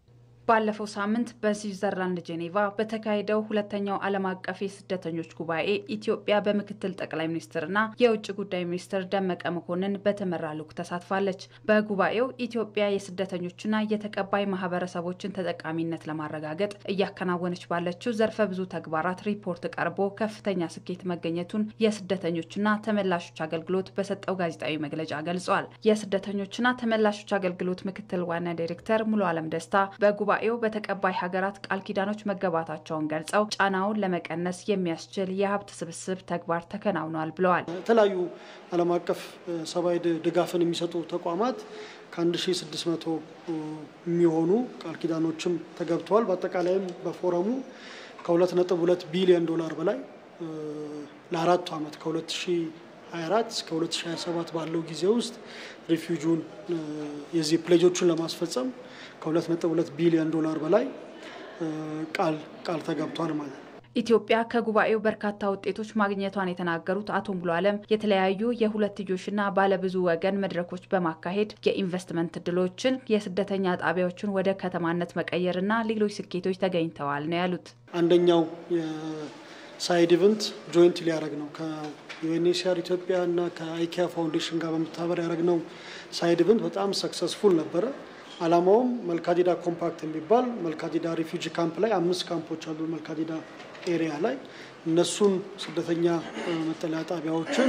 ባለፈው ሳምንት በስዊዘርላንድ ጄኔቫ በተካሄደው ሁለተኛው ዓለም አቀፍ የስደተኞች ጉባኤ ኢትዮጵያ በምክትል ጠቅላይ ሚኒስትርና የውጭ ጉዳይ ሚኒስትር ደመቀ መኮንን በተመራ ልዑክ ተሳትፋለች። በጉባኤው ኢትዮጵያ የስደተኞችና የተቀባይ ማህበረሰቦችን ተጠቃሚነት ለማረጋገጥ እያከናወነች ባለችው ዘርፈ ብዙ ተግባራት ሪፖርት ቀርቦ ከፍተኛ ስኬት መገኘቱን የስደተኞችና ተመላሾች አገልግሎት በሰጠው ጋዜጣዊ መግለጫ ገልጿል። የስደተኞችና ተመላሾች አገልግሎት ምክትል ዋና ዳይሬክተር ሙሉ አለም ደስታ በጉባኤው በተቀባይ ሀገራት ቃል ኪዳኖች መገባታቸውን ገልጸው ጫናውን ለመቀነስ የሚያስችል የሀብት ስብስብ ተግባር ተከናውኗል ብለዋል። የተለያዩ ዓለም አቀፍ ሰብአዊ ድጋፍን የሚሰጡ ተቋማት ከ1600 የሚሆኑ ቃል ኪዳኖችም ተገብተዋል። በአጠቃላይም በፎረሙ ከ2.2 ቢሊዮን ዶላር በላይ ለአራቱ ዓመት ከ2024 እስከ 2027 ባለው ጊዜ ውስጥ ሪፊውጁን የዚህ ፕሌጆቹን ለማስፈጸም ከ2.2 ቢሊዮን ዶላር በላይ ቃል ቃል ተገብቷል ማለት ነው። ኢትዮጵያ ከጉባኤው በርካታ ውጤቶች ማግኘቷን የተናገሩት አቶ ሙሉ አለም የተለያዩ የሁለትዮሽና ባለብዙ ወገን መድረኮች በማካሄድ የኢንቨስትመንት እድሎችን፣ የስደተኛ ጣቢያዎችን ወደ ከተማነት መቀየርና ሌሎች ስኬቶች ተገኝተዋል ነው ያሉት። አንደኛው የሳይድ ኢቨንት ጆይንት ሊያደረግ ነው ከዩኤንኤችሲአር ኢትዮጵያ እና ከአይኪያ ፋውንዴሽን ጋር በመተባበር ያደረግነው ሳይድ ኢቨንት በጣም ሰክሰስፉል ነበረ። አላማውም መልካዲዳ ኮምፓክት የሚባል መልካዲዳ ሪፊውጂ ካምፕ ላይ አምስት ካምፖች አሉ መልካዲዳ ኤሪያ ላይ እነሱን ስደተኛ መጠለያ ጣቢያዎችን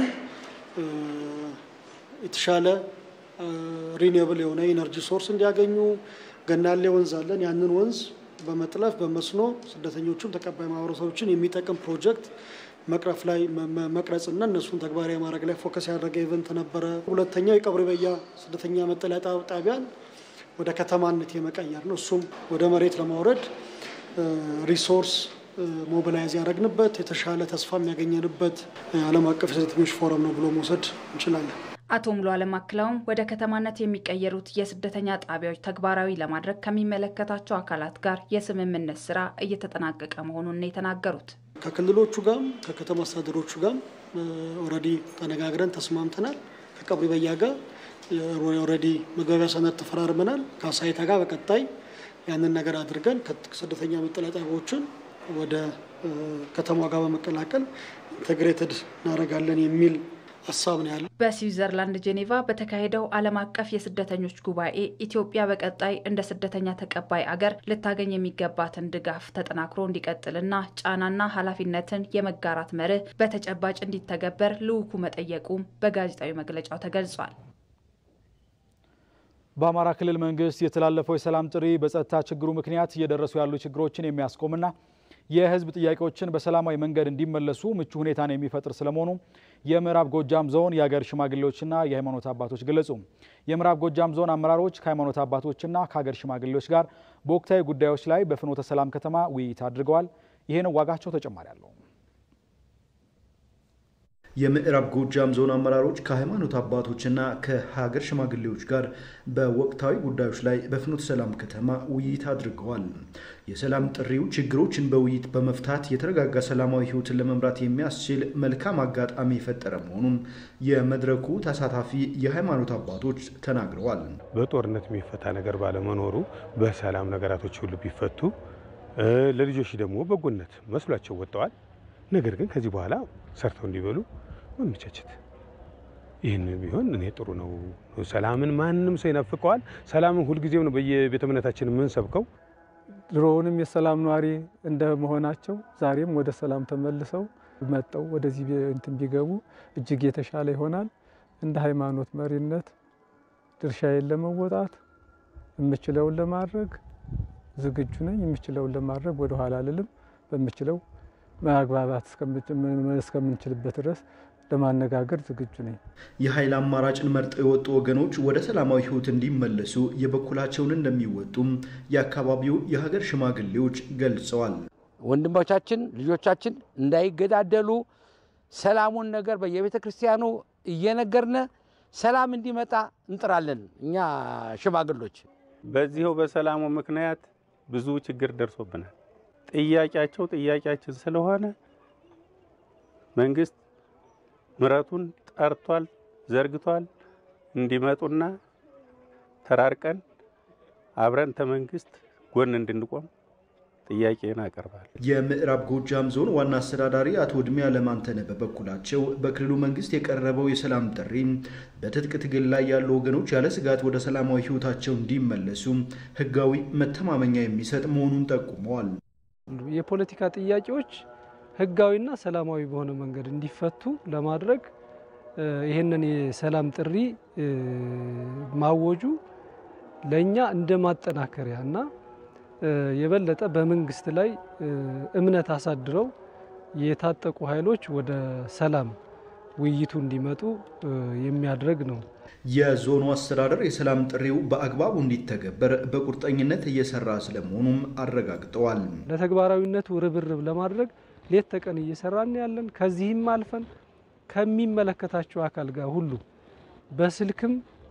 የተሻለ ሪኒብል የሆነ ኢነርጂ ሶርስ እንዲያገኙ ገናሌ ወንዝ አለን። ያንን ወንዝ በመጥለፍ በመስኖ ስደተኞቹን ተቀባይ ማህበረሰቦችን የሚጠቅም ፕሮጀክት መቅረፍ ላይ መቅረጽና እነሱን ተግባራዊ ማድረግ ላይ ፎከስ ያደረገ ኢቨንት ነበረ። ሁለተኛው የቀብሪ በያ ስደተኛ መጠለያ ጣቢያን ወደ ከተማነት የመቀየር ነው። እሱም ወደ መሬት ለማውረድ ሪሶርስ ሞቢላይዝ ያደረግንበት የተሻለ ተስፋ የሚያገኘንበት ዓለም አቀፍ የስደተኞች ፎረም ነው ብሎ መውሰድ እንችላለን። አቶ ሙሉ አለም አክለውም ወደ ከተማነት የሚቀየሩት የስደተኛ ጣቢያዎች ተግባራዊ ለማድረግ ከሚመለከታቸው አካላት ጋር የስምምነት ስራ እየተጠናቀቀ መሆኑን ነው የተናገሩት። ከክልሎቹ ጋርም ከከተማ አስተዳደሮቹ ጋርም ኦልሬዲ ተነጋግረን ተስማምተናል። ከቀብሪ በያ ጋር ኦልሬዲ መግባቢያ ሰነድ ተፈራርመናል። ከአሳይታ ጋር በቀጣይ ያንን ነገር አድርገን ስደተኛ መጠለያ ጣቢያዎችን ወደ ከተማ ጋር በመቀላቀል ኢንቴግሬትድ እናደርጋለን የሚል ሀሳብ ነው ያለው። በስዊዘርላንድ ጄኔቫ በተካሄደው ዓለም አቀፍ የስደተኞች ጉባኤ ኢትዮጵያ በቀጣይ እንደ ስደተኛ ተቀባይ አገር ልታገኝ የሚገባትን ድጋፍ ተጠናክሮ እንዲቀጥልና ጫናና ኃላፊነትን የመጋራት መርህ በተጨባጭ እንዲተገበር ልዑኩ መጠየቁም በጋዜጣዊ መግለጫው ተገልጿል። በአማራ ክልል መንግስት የተላለፈው የሰላም ጥሪ በጸጥታ ችግሩ ምክንያት እየደረሱ ያሉ ችግሮችን የሚያስቆምና የህዝብ ጥያቄዎችን በሰላማዊ መንገድ እንዲመለሱ ምቹ ሁኔታን የሚፈጥር ስለመሆኑ የምዕራብ ጎጃም ዞን የሀገር ሽማግሌዎችና የሃይማኖት አባቶች ገለጹ። የምዕራብ ጎጃም ዞን አመራሮች ከሃይማኖት አባቶችና ከሀገር ሽማግሌዎች ጋር በወቅታዊ ጉዳዮች ላይ በፍኖተ ሰላም ከተማ ውይይት አድርገዋል። ይህን ዋጋቸው ተጨማሪ አለው። የምዕራብ ጎጃም ዞን አመራሮች ከሃይማኖት አባቶችና ከሀገር ሽማግሌዎች ጋር በወቅታዊ ጉዳዮች ላይ በፍኖተ ሰላም ከተማ ውይይት አድርገዋል። የሰላም ጥሪው ችግሮችን በውይይት በመፍታት የተረጋጋ ሰላማዊ ህይወትን ለመምራት የሚያስችል መልካም አጋጣሚ የፈጠረ መሆኑን የመድረኩ ተሳታፊ የሃይማኖት አባቶች ተናግረዋል። በጦርነት የሚፈታ ነገር ባለመኖሩ በሰላም ነገራቶች ሁሉ ቢፈቱ ለልጆች ደግሞ በጎነት መስሏቸው ወጥተዋል። ነገር ግን ከዚህ በኋላ ሰርተው እንዲበሉ መመቻቸት ይህን ቢሆን እኔ ጥሩ ነው። ሰላምን ማንም ሰው ይናፍቀዋል። ሰላምን ሁልጊዜም ነው በየቤተ እምነታችን የምንሰብከው። ድሮውንም የሰላም ነዋሪ እንደመሆናቸው ዛሬም ወደ ሰላም ተመልሰው መጠው ወደዚህ እንትን ቢገቡ እጅግ የተሻለ ይሆናል። እንደ ሃይማኖት መሪነት ድርሻዬን ለመወጣት የምችለውን ለማድረግ ዝግጁ ነኝ። የምችለውን ለማድረግ ወደኋላ አልልም። በምችለው ማግባባት እስከምንችልበት ድረስ ለማነጋገር ዝግጁ ነኝ። የኃይል አማራጭን መርጠው የወጡ ወገኖች ወደ ሰላማዊ ህይወት እንዲመለሱ የበኩላቸውን እንደሚወጡም የአካባቢው የሀገር ሽማግሌዎች ገልጸዋል። ወንድሞቻችን ልጆቻችን እንዳይገዳደሉ ሰላሙን ነገር በየቤተ ክርስቲያኑ እየነገርነ ሰላም እንዲመጣ እንጥራለን። እኛ ሽማግሎች በዚሁ በሰላሙ ምክንያት ብዙ ችግር ደርሶብናል። ጥያቄያቸው ጥያቄያችን ስለሆነ መንግስት ምረቱን ጠርቷል፣ ዘርግቷል። እንዲመጡና ተራርቀን አብረን ተመንግስት ጎን እንድንቆም ጥያቄን አቀርባለሁ። የምዕራብ ጎጃም ዞን ዋና አስተዳዳሪ አቶ እድሜ አለማንተነ በበኩላቸው በክልሉ መንግስት የቀረበው የሰላም ጥሪ በትጥቅ ትግል ላይ ያሉ ወገኖች ያለ ስጋት ወደ ሰላማዊ ህይወታቸው እንዲመለሱ ህጋዊ መተማመኛ የሚሰጥ መሆኑን ጠቁመዋል። የፖለቲካ ጥያቄዎች ህጋዊና ሰላማዊ በሆነ መንገድ እንዲፈቱ ለማድረግ ይህንን የሰላም ጥሪ ማወጁ ለእኛ እንደ ማጠናከሪያ እና የበለጠ በመንግስት ላይ እምነት አሳድረው የታጠቁ ኃይሎች ወደ ሰላም ውይይቱ እንዲመጡ የሚያደርግ ነው። የዞኑ አስተዳደር የሰላም ጥሪው በአግባቡ እንዲተገበር በቁርጠኝነት እየሰራ ስለመሆኑም አረጋግጠዋል። ለተግባራዊነቱ ርብርብ ለማድረግ ሌት ተቀን እየሰራን ያለን ከዚህም አልፈን ከሚመለከታቸው አካል ጋር ሁሉ በስልክም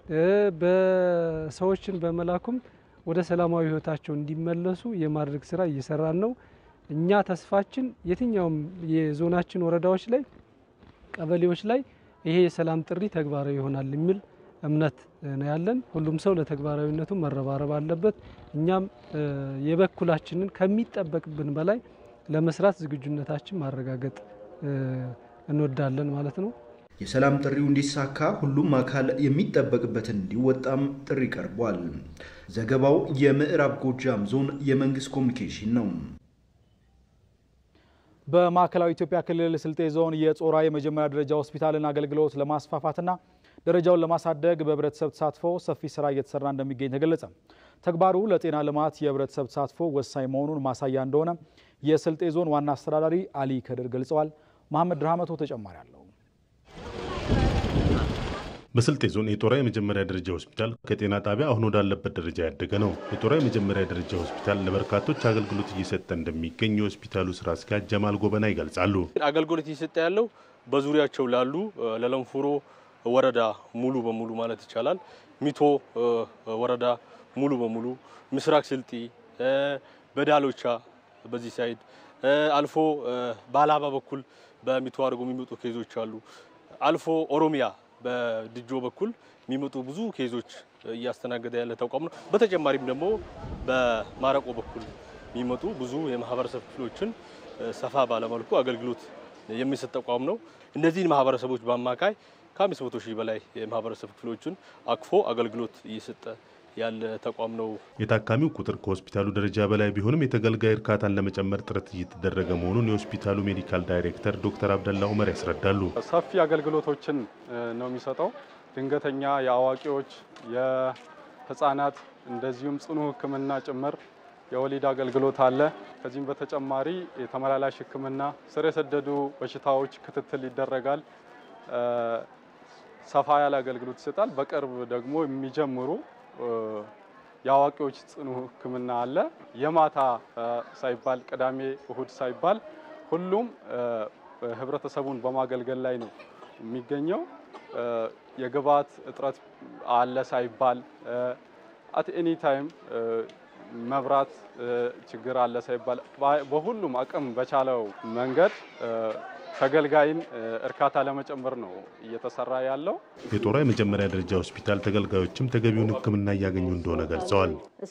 በሰዎችን በመላኩም ወደ ሰላማዊ ህይወታቸው እንዲመለሱ የማድረግ ስራ እየሰራን ነው። እኛ ተስፋችን የትኛውም የዞናችን ወረዳዎች ላይ፣ ቀበሌዎች ላይ ይሄ የሰላም ጥሪ ተግባራዊ ይሆናል የሚል እምነት ነው ያለን። ሁሉም ሰው ለተግባራዊነቱ መረባረብ አለበት። እኛም የበኩላችንን ከሚጠበቅብን በላይ ለመስራት ዝግጁነታችን ማረጋገጥ እንወዳለን ማለት ነው። የሰላም ጥሪው እንዲሳካ ሁሉም አካል የሚጠበቅበትን እንዲወጣም ጥሪ ቀርቧል። ዘገባው የምዕራብ ጎጃም ዞን የመንግስት ኮሚኒኬሽን ነው። በማዕከላዊ ኢትዮጵያ ክልል ስልጤ ዞን የጾራ የመጀመሪያ ደረጃ ሆስፒታልን አገልግሎት ለማስፋፋትና ደረጃውን ለማሳደግ በህብረተሰብ ተሳትፎ ሰፊ ስራ እየተሰራ እንደሚገኝ ተገለጸ። ተግባሩ ለጤና ልማት የህብረተሰብ ተሳትፎ ወሳኝ መሆኑን ማሳያ እንደሆነ የስልጤ ዞን ዋና አስተዳዳሪ አሊ ከድር ገልጸዋል። መሐመድ ራህመቶ ተጨማሪ አለው። በስልጤ ዞን የጦራ የመጀመሪያ ደረጃ ሆስፒታል ከጤና ጣቢያ አሁን ወዳለበት ደረጃ ያደገ ነው። የጦራ የመጀመሪያ ደረጃ ሆስፒታል ለበርካቶች አገልግሎት እየሰጠ እንደሚገኝ የሆስፒታሉ ስራ አስኪያጅ ጀማል ጎበና ይገልጻሉ። አገልግሎት እየሰጠ ያለው በዙሪያቸው ላሉ ለለንፉሮ ወረዳ ሙሉ በሙሉ ማለት ይቻላል፣ ሚቶ ወረዳ ሙሉ በሙሉ ምስራቅ ስልጢ፣ በዳሎቻ በዚህ ሳይድ አልፎ በአላባ በኩል በሚቶ አድርጎ የሚመጡ ኬዞች አሉ። አልፎ ኦሮሚያ በድጆ በኩል የሚመጡ ብዙ ኬዞች እያስተናገደ ያለ ተቋም ነው። በተጨማሪም ደግሞ በማረቆ በኩል የሚመጡ ብዙ የማህበረሰብ ክፍሎችን ሰፋ ባለመልኩ አገልግሎት የሚሰጥ ተቋም ነው። እነዚህን ማህበረሰቦች በአማካይ ከአምስት መቶ ሺህ በላይ የማህበረሰብ ክፍሎችን አቅፎ አገልግሎት እየሰጠ ያለ ተቋም ነው። የታካሚው ቁጥር ከሆስፒታሉ ደረጃ በላይ ቢሆንም የተገልጋይ እርካታን ለመጨመር ጥረት እየተደረገ መሆኑን የሆስፒታሉ ሜዲካል ዳይሬክተር ዶክተር አብደላ ኡመር ያስረዳሉ። ሰፊ አገልግሎቶችን ነው የሚሰጠው። ድንገተኛ፣ የአዋቂዎች፣ የህፃናት እንደዚሁም ጽኑ ሕክምና ጭምር የወሊድ አገልግሎት አለ። ከዚህም በተጨማሪ የተመላላሽ ሕክምና፣ ስር የሰደዱ በሽታዎች ክትትል ይደረጋል። ሰፋ ያለ አገልግሎት ይሰጣል። በቅርብ ደግሞ የሚጀምሩ የአዋቂዎች ጽኑ ህክምና አለ። የማታ ሳይባል ቅዳሜ እሁድ ሳይባል ሁሉም ህብረተሰቡን በማገልገል ላይ ነው የሚገኘው። የግብዓት እጥረት አለ ሳይባል አት ኤኒ ታይም መብራት ችግር አለ ሳይባል በሁሉም አቅም በቻለው መንገድ ተገልጋይን እርካታ ለመጨመር ነው እየተሰራ ያለው። የጦራ የመጀመሪያ ደረጃ ሆስፒታል ተገልጋዮችም ተገቢውን ሕክምና እያገኙ እንደሆነ ገልጸዋል።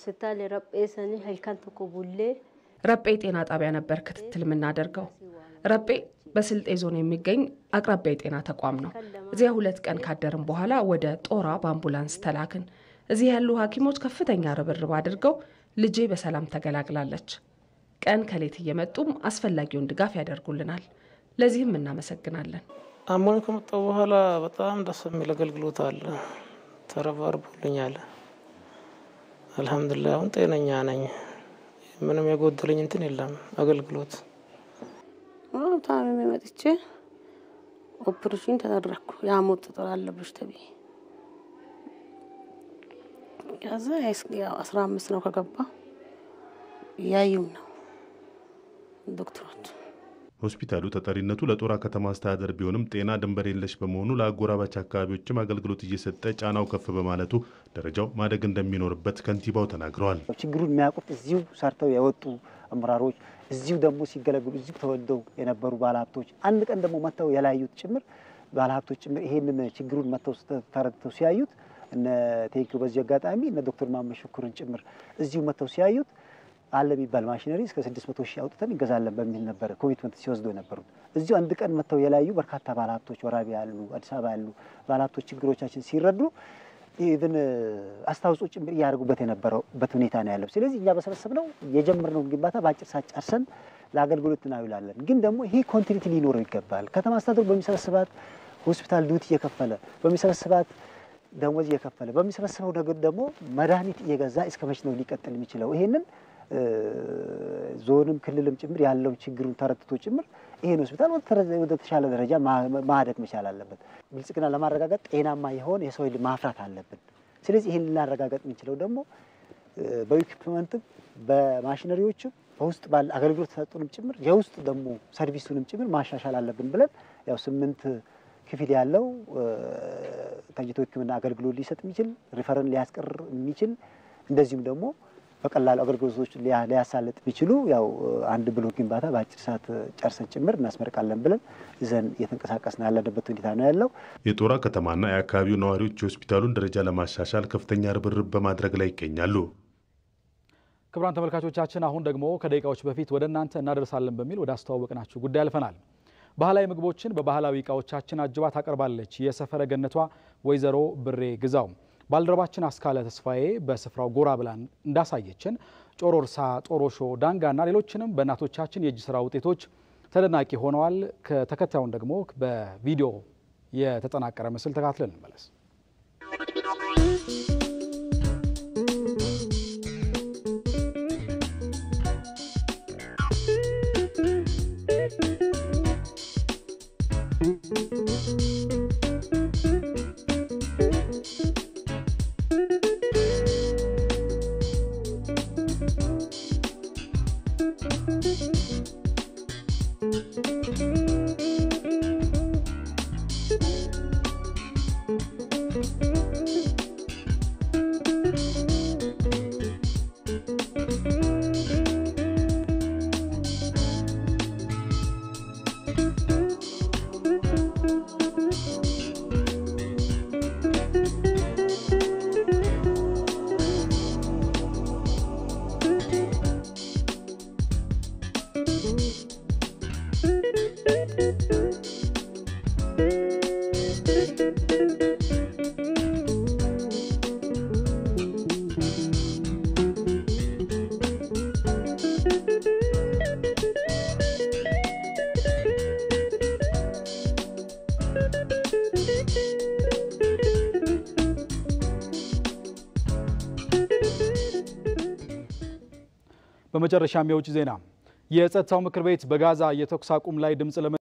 ረጴ ጤና ጣቢያ ነበር ክትትል የምናደርገው። ረጴ በስልጤ ዞን የሚገኝ አቅራቢያ የጤና ተቋም ነው። እዚያ ሁለት ቀን ካደርን በኋላ ወደ ጦራ በአምቡላንስ ተላክን። እዚህ ያሉ ሐኪሞች ከፍተኛ ርብርብ አድርገው ልጄ በሰላም ተገላግላለች። ቀን ከሌት እየመጡም አስፈላጊውን ድጋፍ ያደርጉልናል። ለዚህም እናመሰግናለን። አሞን ከመጣሁ በኋላ በጣም ደስ የሚል አገልግሎት አለ። ተረባርቦልኛል። አልሐምዱሊላህ አሁን ጤነኛ ነኝ። ምንም የጎደለኝ እንትን የለም። አገልግሎት ታምሜ መጥቼ ኦፕሬሽን ተደረግኩ። የሐሞት ጠጠር አለብሽ ተብዬ ከዛ አስራ አምስት ነው ከገባ እያዩም ነው ዶክተሮች ሆስፒታሉ ተጠሪነቱ ለጦራ ከተማ አስተዳደር ቢሆንም ጤና ድንበር የለሽ በመሆኑ ለአጎራባች አካባቢዎችም አገልግሎት እየሰጠ ጫናው ከፍ በማለቱ ደረጃው ማደግ እንደሚኖርበት ከንቲባው ተናግረዋል። ችግሩን የሚያውቁት እዚሁ ሰርተው የወጡ አመራሮች፣ እዚሁ ደግሞ ሲገለግሉ እዚሁ ተወልደው የነበሩ ባለሀብቶች፣ አንድ ቀን ደግሞ መጥተው የላዩት ጭምር ባለሀብቶች ጭምር ይሄንን ችግሩን መጥተው ተረድተው ሲያዩት እነ ቴንኪው በዚህ አጋጣሚ እነ ዶክተር ማመድ ሽኩርን ጭምር እዚሁ መጥተው ሲያዩት አለ የሚባል ማሽነሪ እስከ 600 ሺህ አውጥተን እንገዛለን በሚል ነበረ ኮሚትመንት ሲወስዱ የነበሩት። እዚሁ አንድ ቀን መጥተው የላዩ በርካታ ባለሀብቶች ወራቢ ያሉ፣ አዲስ አበባ ያሉ ባለሀብቶች ችግሮቻችን ሲረዱ ኢቭን አስተዋጽኦ ጭምር እያደረጉበት የነበረበት ሁኔታ ነው ያለው። ስለዚህ እኛ በሰበሰብነው የጀመርነውን ግንባታ በአጭር ሰዓት ጨርሰን ለአገልግሎት እናውላለን። ግን ደግሞ ይሄ ኮንቲኒቲ ሊኖረው ይገባል። ከተማ አስተዳደሩ በሚሰበስባት ሆስፒታል ዱቲ እየከፈለ በሚሰበስባት ደሞዝ እየከፈለ በሚሰበስበው ነገር ደግሞ መድኃኒት እየገዛ እስከ መቼ ነው ሊቀጥል የሚችለው? ይሄንን ዞንም ክልልም ጭምር ያለውን ችግሩን ተረድቶ ጭምር ይሄን ሆስፒታል ወደ ተሻለ ደረጃ ማደግ መቻል አለበት። ብልጽግና ለማረጋገጥ ጤናማ የሆነ የሰው ኃይል ማፍራት አለብን። ስለዚህ ይህን ልናረጋገጥ የምንችለው ደግሞ በኢኩፕመንትም በማሽነሪዎችም በውስጥ ባለ አገልግሎት ተሰጡንም ጭምር የውስጥ ደግሞ ሰርቪሱንም ጭምር ማሻሻል አለብን ብለን ያው ስምንት ክፍል ያለው ተኝቶ ሕክምና አገልግሎት ሊሰጥ የሚችል ሪፈርን ሊያስቀር የሚችል እንደዚሁም ደግሞ በቀላሉ አገልግሎቶች ሊያሳልጥ የሚችሉ ያው አንድ ብሎክ ግንባታ በአጭር ሰዓት ጨርሰን ጭምር እናስመርቃለን ብለን ይዘን እየተንቀሳቀስን ያለንበት ሁኔታ ነው ያለው። የጦራ ከተማና የአካባቢው ነዋሪዎች የሆስፒታሉን ደረጃ ለማሻሻል ከፍተኛ ርብርብ በማድረግ ላይ ይገኛሉ። ክቡራን ተመልካቾቻችን አሁን ደግሞ ከደቂቃዎች በፊት ወደ እናንተ እናደርሳለን በሚል ወደ አስተዋወቅናችሁ ጉዳይ አልፈናል። ባህላዊ ምግቦችን በባህላዊ እቃዎቻችን አጅባ ታቀርባለች የሰፈረ ገነቷ ወይዘሮ ብሬ ግዛው። ባልደረባችን አስካለ ተስፋዬ በስፍራው ጎራ ብላን እንዳሳየችን ጮሮርሳ፣ ጦሮሾ፣ ዳንጋና ሌሎችንም በእናቶቻችን የእጅ ስራ ውጤቶች ተደናቂ ሆነዋል። ከተከታዩን ደግሞ በቪዲዮ የተጠናቀረ ምስል ተካትለን እንመለስ። በመጨረሻም የውጭ ዜና የጸጥታው ምክር ቤት በጋዛ የተኩስ አቁም ላይ ድምፅ